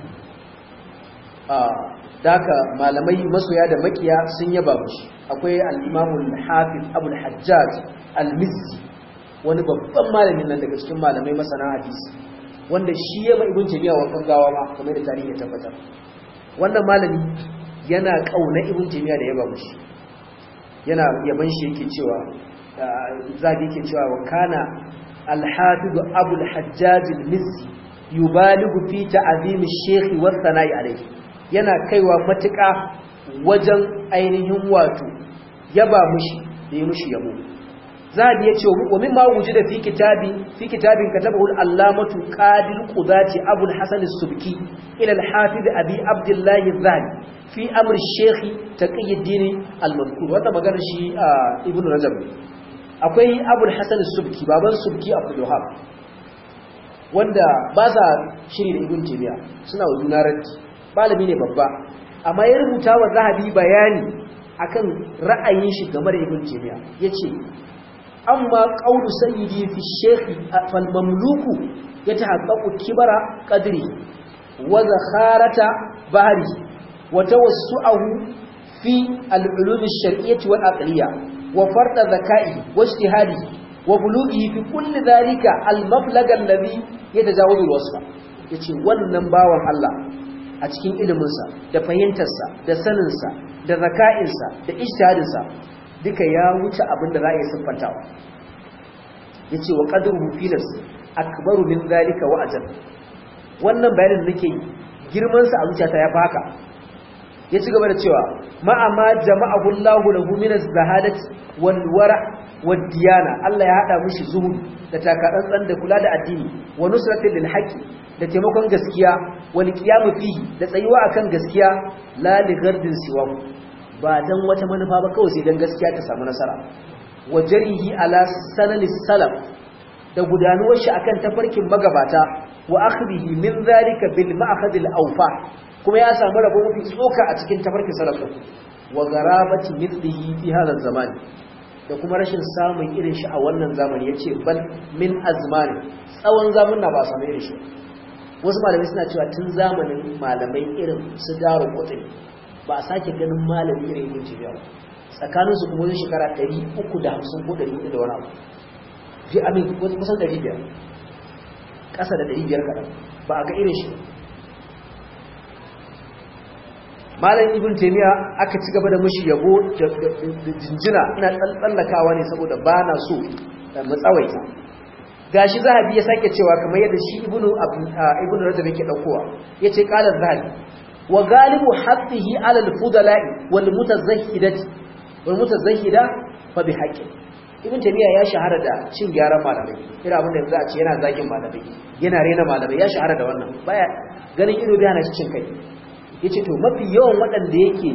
da haka malamai masoya da makiya sun yaba mushi akwai al-imamul hafiz abul hajjaj al-mizzi wani babban malamin nan daga cikin malamai masana hadisi wanda shi ya ba ibn taymiya wa gawa ma kamar da tarihi ya tabbatar wannan malami yana kauna ibn taymiya da yaba mushi yana yaban shi yake cewa zagi yake cewa wa kana al-hafiz abul hajjaj al-mizzi yubaligu fi ta'zim ash-shaykh wa thana'i alayhi yana kaiwa matuƙa wajen ainihin wato yaba mushi da yi mushi yabo zabi ya ce wa min ma wuji da fi kitabi fi kitabin katabahu al-allamatu qadir qudati abu al-hasan as-subki ila al-hafiz abi abdullah az-zahabi fi amr ash-shaykh taqiyuddin al-mazkur wanda magana shi ibn rajab akwai abu al-hasan as-subki baban subki abdul wahab wanda ba sa shiri da ibn taymiya suna wa juna raddi malami ne babba amma ya rubuta wa zahabi bayani akan ra'ayin shi game da ibn taymiya yace amma qawlu sayyidi fi shaykh fal mamluku yatahaqqaqu kibara qadri wa zakharata bahri wa tawassu'ahu fi al-ulum ash-shar'iyyah wal aqliyyah wa farda dhaka'i wa ijtihadihi wa bulughihi fi kulli dhalika al-mablag alladhi yatajawazu al-wasfa yace wannan bawan Allah a cikin iliminsa da fahimtarsa da saninsa da zaka'insa da ijtihadinsa duka ya wuce abin da za a yi siffantawa yace wa qadruhu fi nafsi akbaru min zalika wa ajal wannan bayanin nake yi girman sa a zuciyata ya faka ya ci gaba da cewa ma'a ma jama'ahu Allahu lahu min az-zahadati wal wara wad diyana Allah ya hada mishi zuhud da takatsantsan da kula da addini wa nusratil lil haqqi da taimakon gaskiya wal qiyam fihi da tsayuwa akan gaskiya la li gardin siwa ba dan wata manufa ba kawai sai dan gaskiya ta samu nasara wa jarihi ala sanalis salaf da gudanuwar shi akan tafarkin magabata wa akhdihi min zalika bil ma'khad al awfa kuma ya samu rabo mafi tsoka a cikin tafarkin salaf wa garabati mithlihi fi hadha zamani da kuma rashin samun irin shi a wannan zamani yace bal min azmani tsawon zamanna ba samu irin shi wasu malamai suna cewa tun zamanin malamai irin su daro kotun ba a sake ganin malami irin yin jibiya ba tsakaninsu kuma wani shekara 350 ko 400 da wani abu fi amin kusan 500 ƙasa da 500 kaɗan ba a ga irin shi malam ibn taimiyya aka ci gaba da mashi yabo da jinjina ina tsallakawa ne saboda ba na so mu tsawaita gashi zahabi ya sake cewa kamar yadda shi ibnu ibnu rajab yake daukowa yace qala zahabi wa galibu haqqihi ala al-fudala'i wal mutazahhidati wal mutazahhida fa bi haqqi ibn tabiya ya shahara da cin gyaran malamai ira abin da yanzu a ce yana zagin malamai yana rena malamai ya shahara da wannan baya ganin ido da yana cin kai yace to mafi yawan waɗanda yake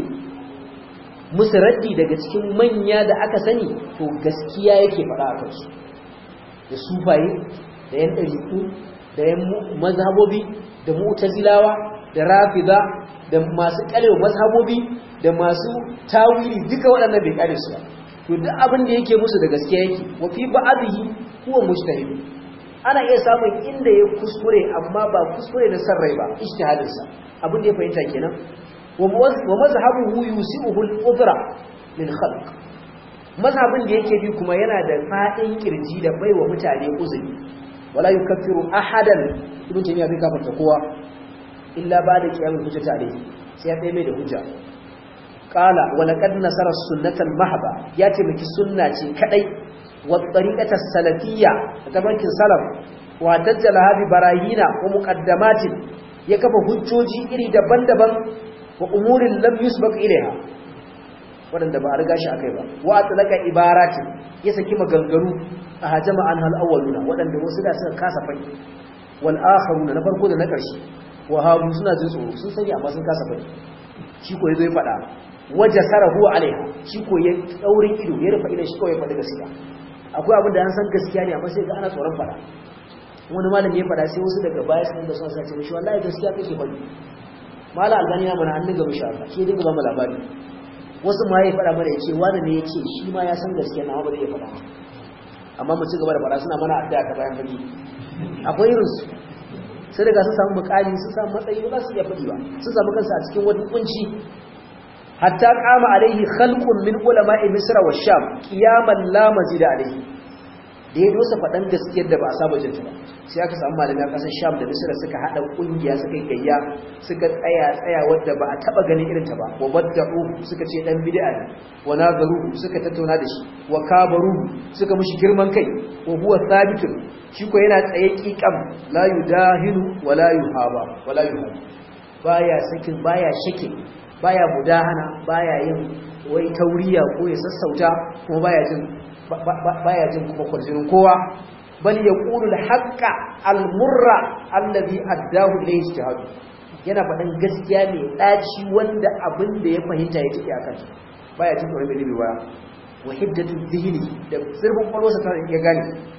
musu raddi daga cikin manya da aka sani to gaskiya yake faɗa a kansu da sufaye da yan ɗariƙu da yan mazhabobi da mu'tazilawa da rafida da masu ƙalewa mazhabobi da masu tawili duka waɗannan bai ƙare su ba to duk abin da yake musu da gaskiya yake wa fi ba'dihi huwa mujtahid ana iya samun inda ya kuskure amma ba kuskure da san rai ba ijtihadin sa abin da ya fahimta kenan wa mazhabuhu yusi'uhu al-udra lil khalq mazhabin da yake bi kuma yana da fadin kirji da baiwa mutane uzuri wala yukaffiru ahadan ibn taymiya bai kafarta kowa illa ba da kiyamul hujjata alayhi sai ya mai da hujja qala wa laqad nasara sunnatal mahba ya ce miki sunna ce kadai wa tariqatas salafiyya tabarkin salaf wa dajjala hadi barahina wa muqaddamatin ya kafa hujjoji iri daban-daban wa umurin lam yusbaq ilaiha wadanda ba a riga shi akai ba wa atlaka ibarati ya saki maganganu a hajama an hal awwaluna wadanda wasu da suka kasa fai wal akharuna na farko da na karshe wa habu suna jin tsoro sun sani amma sun kasa fai shi ko yazo ya fada waja sarahu alaiha shi ko ya daurin ido ya rufa idan shi kawai ya fada gaskiya akwai abin da an san gaskiya ne amma sai ga ana tsoron fada wani malami ya fada sai wasu daga baya sun da sun sace mishi wallahi gaskiya kake faɗi mala albani ya mana an dinga mishi haka shi dinga ba mu labari wasu ma ya fada mana yace wani ne yace shi ma ya san gaskiya na ba zai iya fada amma mu ci gaba da fada suna mana addu'a ta bayan fage akwai irin su sai daga sun samu mukami sun samu matsayi ba su iya faɗi ba sun samu kansu a cikin wani kunci hatta qama alaihi khalqun min ulama'i misra wa sham qiyaman la mazida alaihi da ya dosa faɗan gaskiyar da ba a saba jinta ba sai aka samu malami a ƙasar sham da misira suka haɗa ƙungiya suka gayya suka tsaya tsaya wadda ba a taɓa ganin irinta ba wa badda'u suka ce ɗan bid'a ne wa nazaru suka tattauna da shi wa kabaru suka mishi girman kai wa huwa thabitun shi ko yana tsaye ƙiƙam la yudahinu wa la yuhaba wa la yuhaba baya sakin baya shakin baya mudahana baya yin wai tauriya ko ya sassauta kuma baya jin baya jin kuma kwarjinin kowa bal yaqulu al-haqqa al-murra alladhi addahu ilayhi ijtihad yana faɗan gaskiya ne daci wanda abin da ya fahimta ya tafi akan baya jin tsoron bai ba wa hiddatu dhihni da sirbin kwalwarsa ta ya gane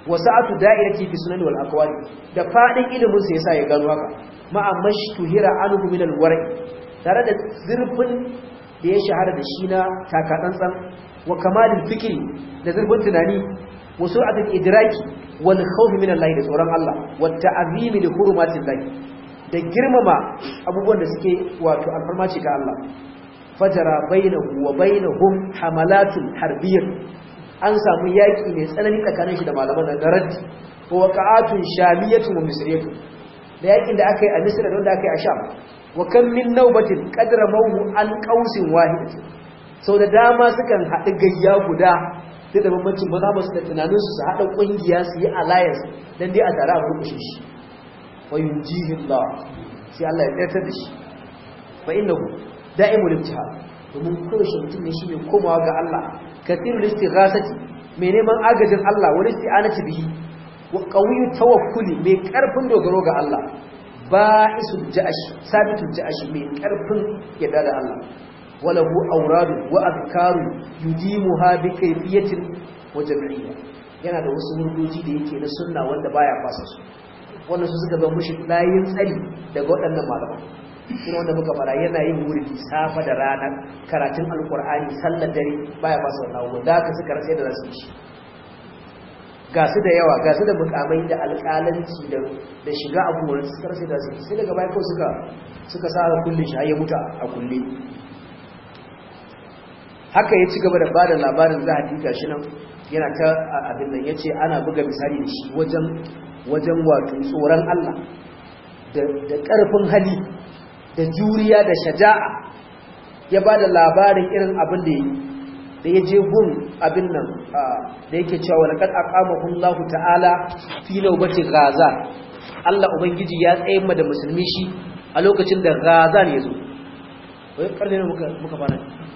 wasa'atu da'irati fi sunan wal aqwali da fadin ilimin sa yasa ya gano haka ma amashtuhira anhu min al war'i tare da zurfin da ya shahara da shi na takatsantsan wa kamalin fikri da zurfin tunani wa sur'atul idraki wal khawf min Allah da tsoron Allah wa ta'zimi li hurumatillah da girmama abubuwan da suke wato alfarmaci ga Allah fajara bainahu wa bainahum hamalatul harbiyyah an samu yaki mai tsanani tsakanin shi da malaman da raddi wa waqa'atun shamiyatun wa misriyatun da yakin da aka yi a Misra da wanda aka yi a Sham wa kam min nawbatin qadra mawu an qausin wahid sau da dama sukan haɗu gayya guda da da bambancin maza ba su da tunanin su su haɗa ƙungiya su yi alliance dan dai a tare a rukushe shi wa yunjihi Allah sai Allah ya tsayar da shi fa innahu da'imul ibtihal domin kowace mutum ne shi ne komawa ga Allah kathirul istighasati mai neman agajin Allah wani isti'anati bihi wa qawiyyu tawakkuli mai karfin dogaro ga Allah ba'isul ja'ash sabitul ja'ash mai karfin yadda da Allah walahu awradu wa azkaru yudimuha bi kayfiyatin wa jam'iyya yana da wasu murdoji da yake na sunna wanda baya fasa su wannan su suka zama mushi layin tsari daga waɗannan malaman kuma wanda muka fara yana yin wurdi safa da rana karatun alkur'ani sallar dare baya fasa wannan abubuwan da aka suka rasa da zasu shi ga su da yawa ga su da mukamai da alƙalanci da shiga abubuwan suka rasa da zasu sai daga baya kawai suka suka sa kullun shi ya mutu a kulle haka ya ci gaba da bada labarin zahabi gashi nan yana ta abin nan yace ana buga misali da shi wajen wajen wato tsoron Allah da ƙarfin hali da juriya da shaja'a ya ba da labarin irin abin da yi da ya je gun abin nan da yake cewa laqad aqamahu Allah ta'ala fi nawbati gaza Allah ubangiji ya tsaye ma da musulmi shi a lokacin da gaza ne yazo wai karne ne muka muka fara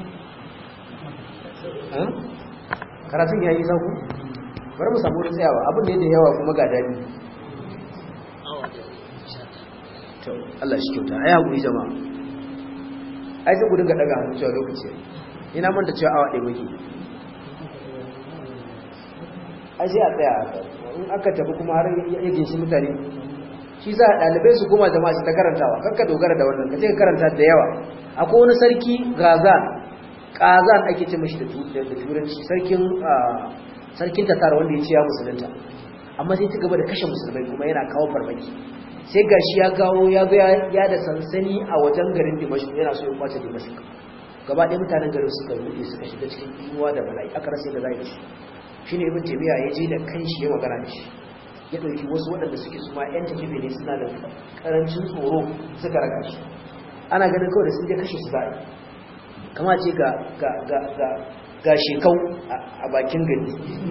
karatun yayi sauku bari mu samu tsayawa abin da yake yawa kuma ga dadi to Allah shi kyauta ai hakuri jama'a ai sai ku dinga daga hannu cewa lokaci ina manta cewa awa ɗaya muke ai sai a tsaya in aka tafi kuma har ya ginshi mutane shi za a ɗalibai su koma jama'a su ta karantawa kakka dogara da wannan ka ce ka karanta da yawa akwai wani sarki gazan kazan ake ce mashi da turanci sarkin sarkin tatar wanda ya ce ya musulunta amma sai ci gaba da kashe musulmai kuma yana kawo farmaki sai gashi ya gawo ya ga ya da sansani a wajen garin Dimashq yana so ya kwace Dimashq gaba ɗaya mutanen garin suka rude suka shiga cikin inuwa da bala'i aka rasa da zai shi shine ibn Taymiya ya je da kanshi ya magana da shi ya dauki wasu waɗanda suke suma ƴan takibe ne suna da karancin tsoro suka raka shi ana ganin kawai da sun je kashe su zai kama ce ga ga ga ga ga shekau a bakin gari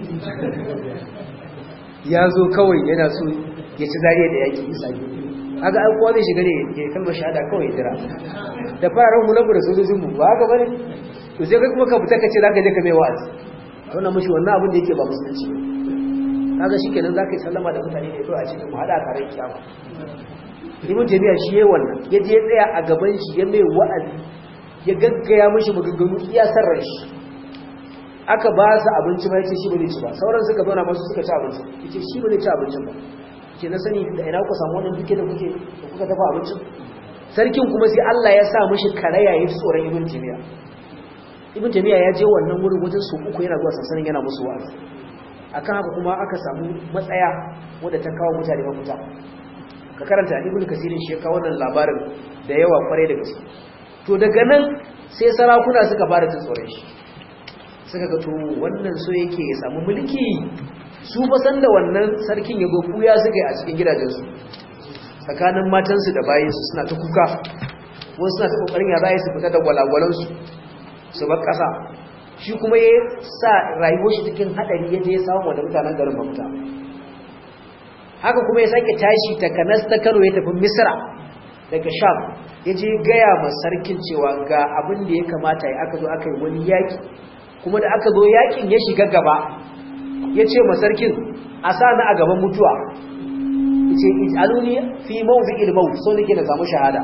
ya zo kawai yana so ya ci zariya da yaki isa haka an kowa zai shiga ne ya kalmar shahada kawai jira da fararen mu labu da sojojin mu ba haka bane to sai kai kuma ka fita ka ce zaka je ka mai wa'azi to na mushi wannan abin da yake ba musulunci kaga shikenan zaka yi sallama da mutane ne to a cikin mu hada kare kiyama ibn tabiya shi yayin wannan ya je tsaya a gaban shi ya mai wa'azi ya gaggaya mishi maganganu iya sarran shi aka ba su abinci ba yace shi ba zai ci ba sauran suka zauna masu suka ci abinci yace shi ba zai ci abincin ba ke na sani da ina ku samu wannan duke da kuke da kuka dafa abincin sarkin kuma sai Allah ya sa mishi karaya ya tsoron ibn timiya ibn timiya ya je wannan wurin wajen su uku yana zuwa sansanin yana musu wa'azi akan haka kuma aka samu matsaya wadda ta kawo mutane mafita ka karanta ibn kasirin shi ya kawo wannan labarin da yawa kwarai da gaske to daga nan sai sarakuna suka fara ta tsoron shi suka ga to wannan so yake ya samu mulki su ba san da wannan sarkin ya gofu ya suka yi a cikin gidajensu tsakanin matansu da bayansu suna ta kuka wasu suna ta kokarin ya zai su fita da gwalagwalansu su bar ƙasa shi kuma ya sa rayuwar shi cikin haɗari ya je ya samu wanda mutanen garin mafita haka kuma ya sake tashi ta kanas ta kano ya tafi misra daga sham ya je gaya ma sarkin cewa ga abin da ya kamata ya aka zo aka yi wani yaƙi kuma da aka zo yaƙin ya shiga gaba ya ce ma sarkin a sa na a gaban mutuwa ya ce aluni fi mawuzi ilmau so nake na samu shahada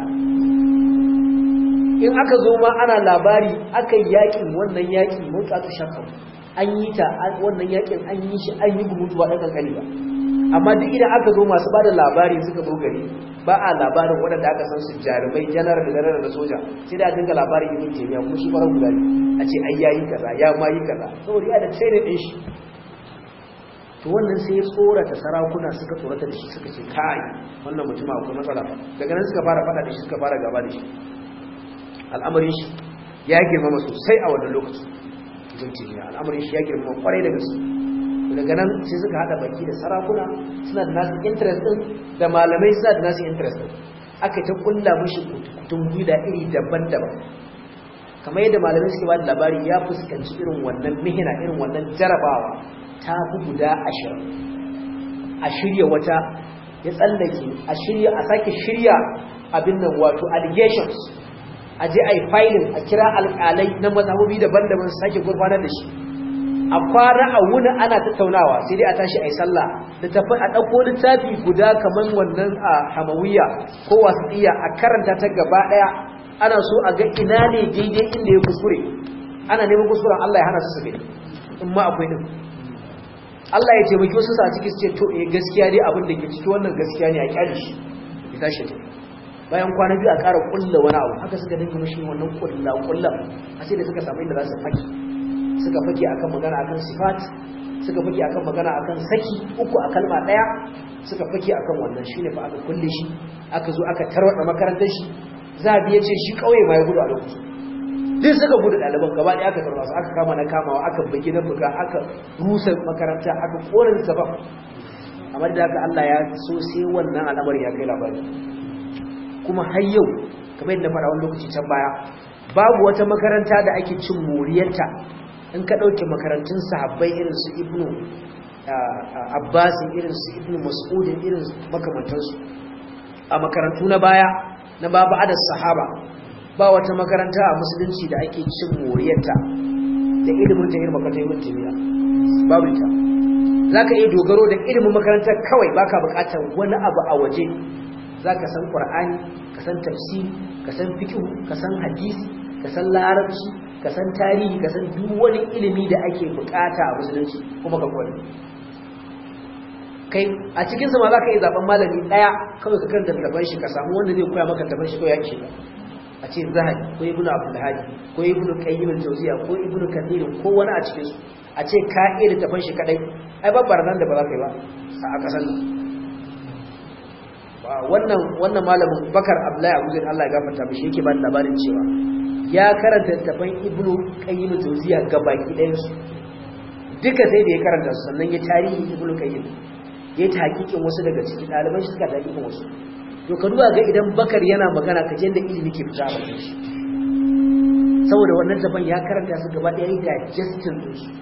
in aka zo ma ana labari aka yi yaƙin wannan yaƙi mutatu shakkan an yi ta wannan yakin an yi shi an yi gumutu ba ɗan kankani ba amma duk idan aka zo masu bada labari suka zo gari ba a labarin waɗanda aka san su jarumai janar da janar da soja sai da dinga labarin ibn taymiya kuma shi farar guda a ce ai yayi kaza ya ma yi kaza saboda ya da training din shi to wannan sai ya tsorata sarakuna suka tsorata da shi suka ce kai wannan mutum akwai matsala daga nan suka fara fada da shi suka fara gaba da shi al'amarin shi ya girmama sosai a wannan lokaci ibn taymiya al'amarin shi ya girmama kwarai da gaske daga nan sai suka hada baki da sarakuna suna da nasu interest din da malamai suna da nasu interest din aka ta kulla mushi kutun guda iri daban-daban kamar yadda malamai suke ba da labari ya fuskanci irin wannan mihina irin wannan jarabawa ta fi guda ashirin a shirya wata ya tsallake a shirya a sake shirya abin nan wato allegations a je a yi filin a kira alƙalai na mazhabobi daban-daban su sake gurfanar da shi a kwana a wuni ana tattaunawa sai dai a tashi a yi sallah da tafi a ɗauko littafi guda kamar wannan a hamawiya ko wasiya a karanta ta gaba ɗaya ana so a ga ina ne daidai inda ya kuskure ana neman kuskuren Allah ya hana su su gani in ma akwai din Allah ya taimaki wasu sa ciki su ce to eh gaskiya dai abin da ke ciki wannan gaskiya ne a kyale shi ya tashi ta bayan kwana biyu a ƙara kulla wani abu haka suka dinga mishi wannan kulla kulla a sai da suka samu inda za su faki suka fake akan magana akan sifat suka fake akan magana akan saki uku a kalma daya suka fake akan wannan shine fa aka kulle shi aka zo aka tarwada makarantar shi zabi yace shi kauye ma ya gudu a lokacin duk suka gudu ɗaliban gaba ɗaya aka tarwa su aka kama na kamawa aka bugi na buga aka rusa makaranta aka korin sabab amma da haka Allah ya so sai wannan al'amari ya kai labari kuma har yau kamar yadda faɗa wani lokaci can baya babu wata makaranta da ake cin moriyarta in ka ɗauke makarantun sahabbai irin su ibnu abbasin irin su ibnu mas'udin irin makamantansu a makarantu na baya na babu adad sahaba ba wata makaranta a musulunci da ake cin moriyarta da ilimin ta irin makarantar ibn taymiya babu ita zaka iya dogaro da ilimin makarantar kawai baka bukatar wani abu a waje zaka san qur'ani ka san tafsiri ka san fiqh ka san hadisi ka san larabci ka san tarihi ka san duk wani ilimi da ake bukata a musulunci kuma ka kware kai a cikin sama za ka yi zaben malami ɗaya kawai ka karanta taban shi ka samu wanda zai koya maka taban shi kawai ya ce a ce zahabi ko ibnu abdul hadi ko ibnu qayyim al-jawziya ko ibnu kathir ko wani a cikin su a ce ka iya taban shi kadai ai babbar nan da ba za ka yi ba a kasan nan wannan wannan malamin bakar abdullahi abu zai Allah ya gafarta mishi yake ba da labarin cewa ya karanta tafan ibnu qayyim al-jawziya gabaki ɗayan su duka sai da ya karanta su sannan ya tarihi ibnu qayyim ya ta hakikin wasu daga cikin ɗaliban shi suka ta hakikin wasu to ka duba ga idan bakar yana magana ka je da ilimi ke fita a bakin shi saboda wannan daban ya karanta su gaba ɗaya ga justin din su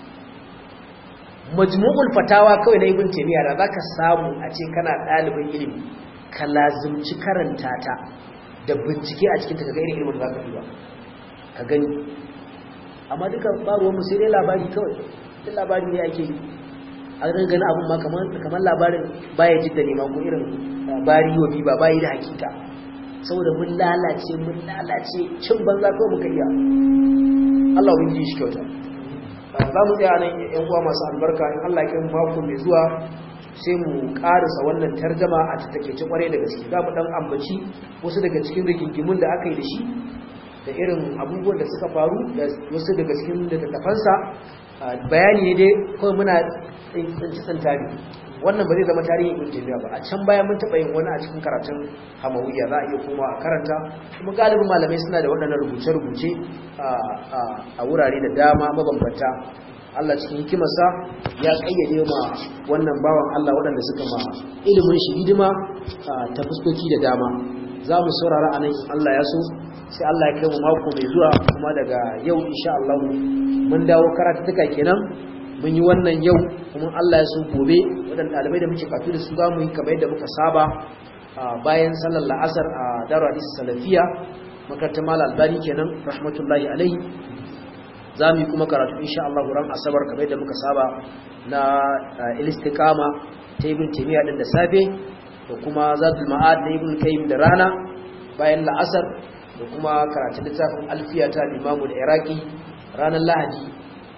majmu'ul fatawa kawai na ibn taymiya da zaka samu a ce kana ɗalibin ilimi ka lazimci karanta ta da bincike a cikin ta kaga irin ilimin da zaka yi ba ka gani amma duka ba ruwan mu sai dai labari kawai duk labari ne ake yi a ganin gani abin ma kamar labarin baya jidda ne ma ko irin bari yobi ba bayi da hakika saboda mun lalace mun lalace cin banza kawai muka iya Allah wani ji shi kyauta za mu tsaya nan yan uwa masu albarka in Allah ya mako mai zuwa sai mu karasa wannan tarjama a tattakece kwarai da gaske za mu dan ambaci wasu daga cikin rigingimun da aka yi da shi da irin abubuwan da suka faru da wasu daga cikin littattafansa bayani ne dai kawai muna tsinci tsantari wannan ba zai zama tarihin ibn taymiya ba a can baya mun taba yin wani a cikin karatun hamawiyya za a iya koma a karanta kuma galibin malamai suna da waɗannan rubuce-rubuce a wurare da dama mabambanta Allah cikin hikimarsa ya kayyade ma wannan bawan Allah waɗanda suka ma ilimin shi hidima ta fuskoki da dama za mu saurara a nan Allah ya so sai Allah ya kai mu mako mai zuwa kuma daga yau insha Allah mun dawo karatuka kenan mun yi wannan yau kuma Allah ya so gobe waɗanda ɗalibai da muke katu da su za mu yi kamar yadda muka saba bayan sallar la'asar a daru hadisi salafiya makarantar mal albani kenan rahmatullahi alaihi za mu yi kuma karatu insha Allah ran asabar kamar yadda muka saba na ilistikama ta ibn taymiya din da safe da kuma zadul ma'ad na ibn kayyim da rana bayan la'asar da kuma karatun littafin alfiya ta limamu da iraki ranar lahadi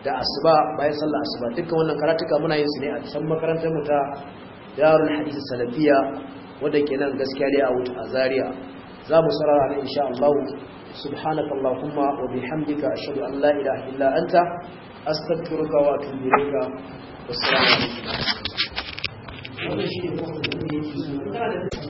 da asuba bayan sallar asuba dukkan wannan karatuka muna yin su ne a can makarantar mu ta Darul Hadith Salafiya wanda ke nan gaskiya dai a wuta a Zaria za mu sarara ne insha Allah subhanakallahumma wa bihamdika ashhadu an la ilaha illa anta astaghfiruka wa atubu ilayka wassalamu alaikum wannan shi ne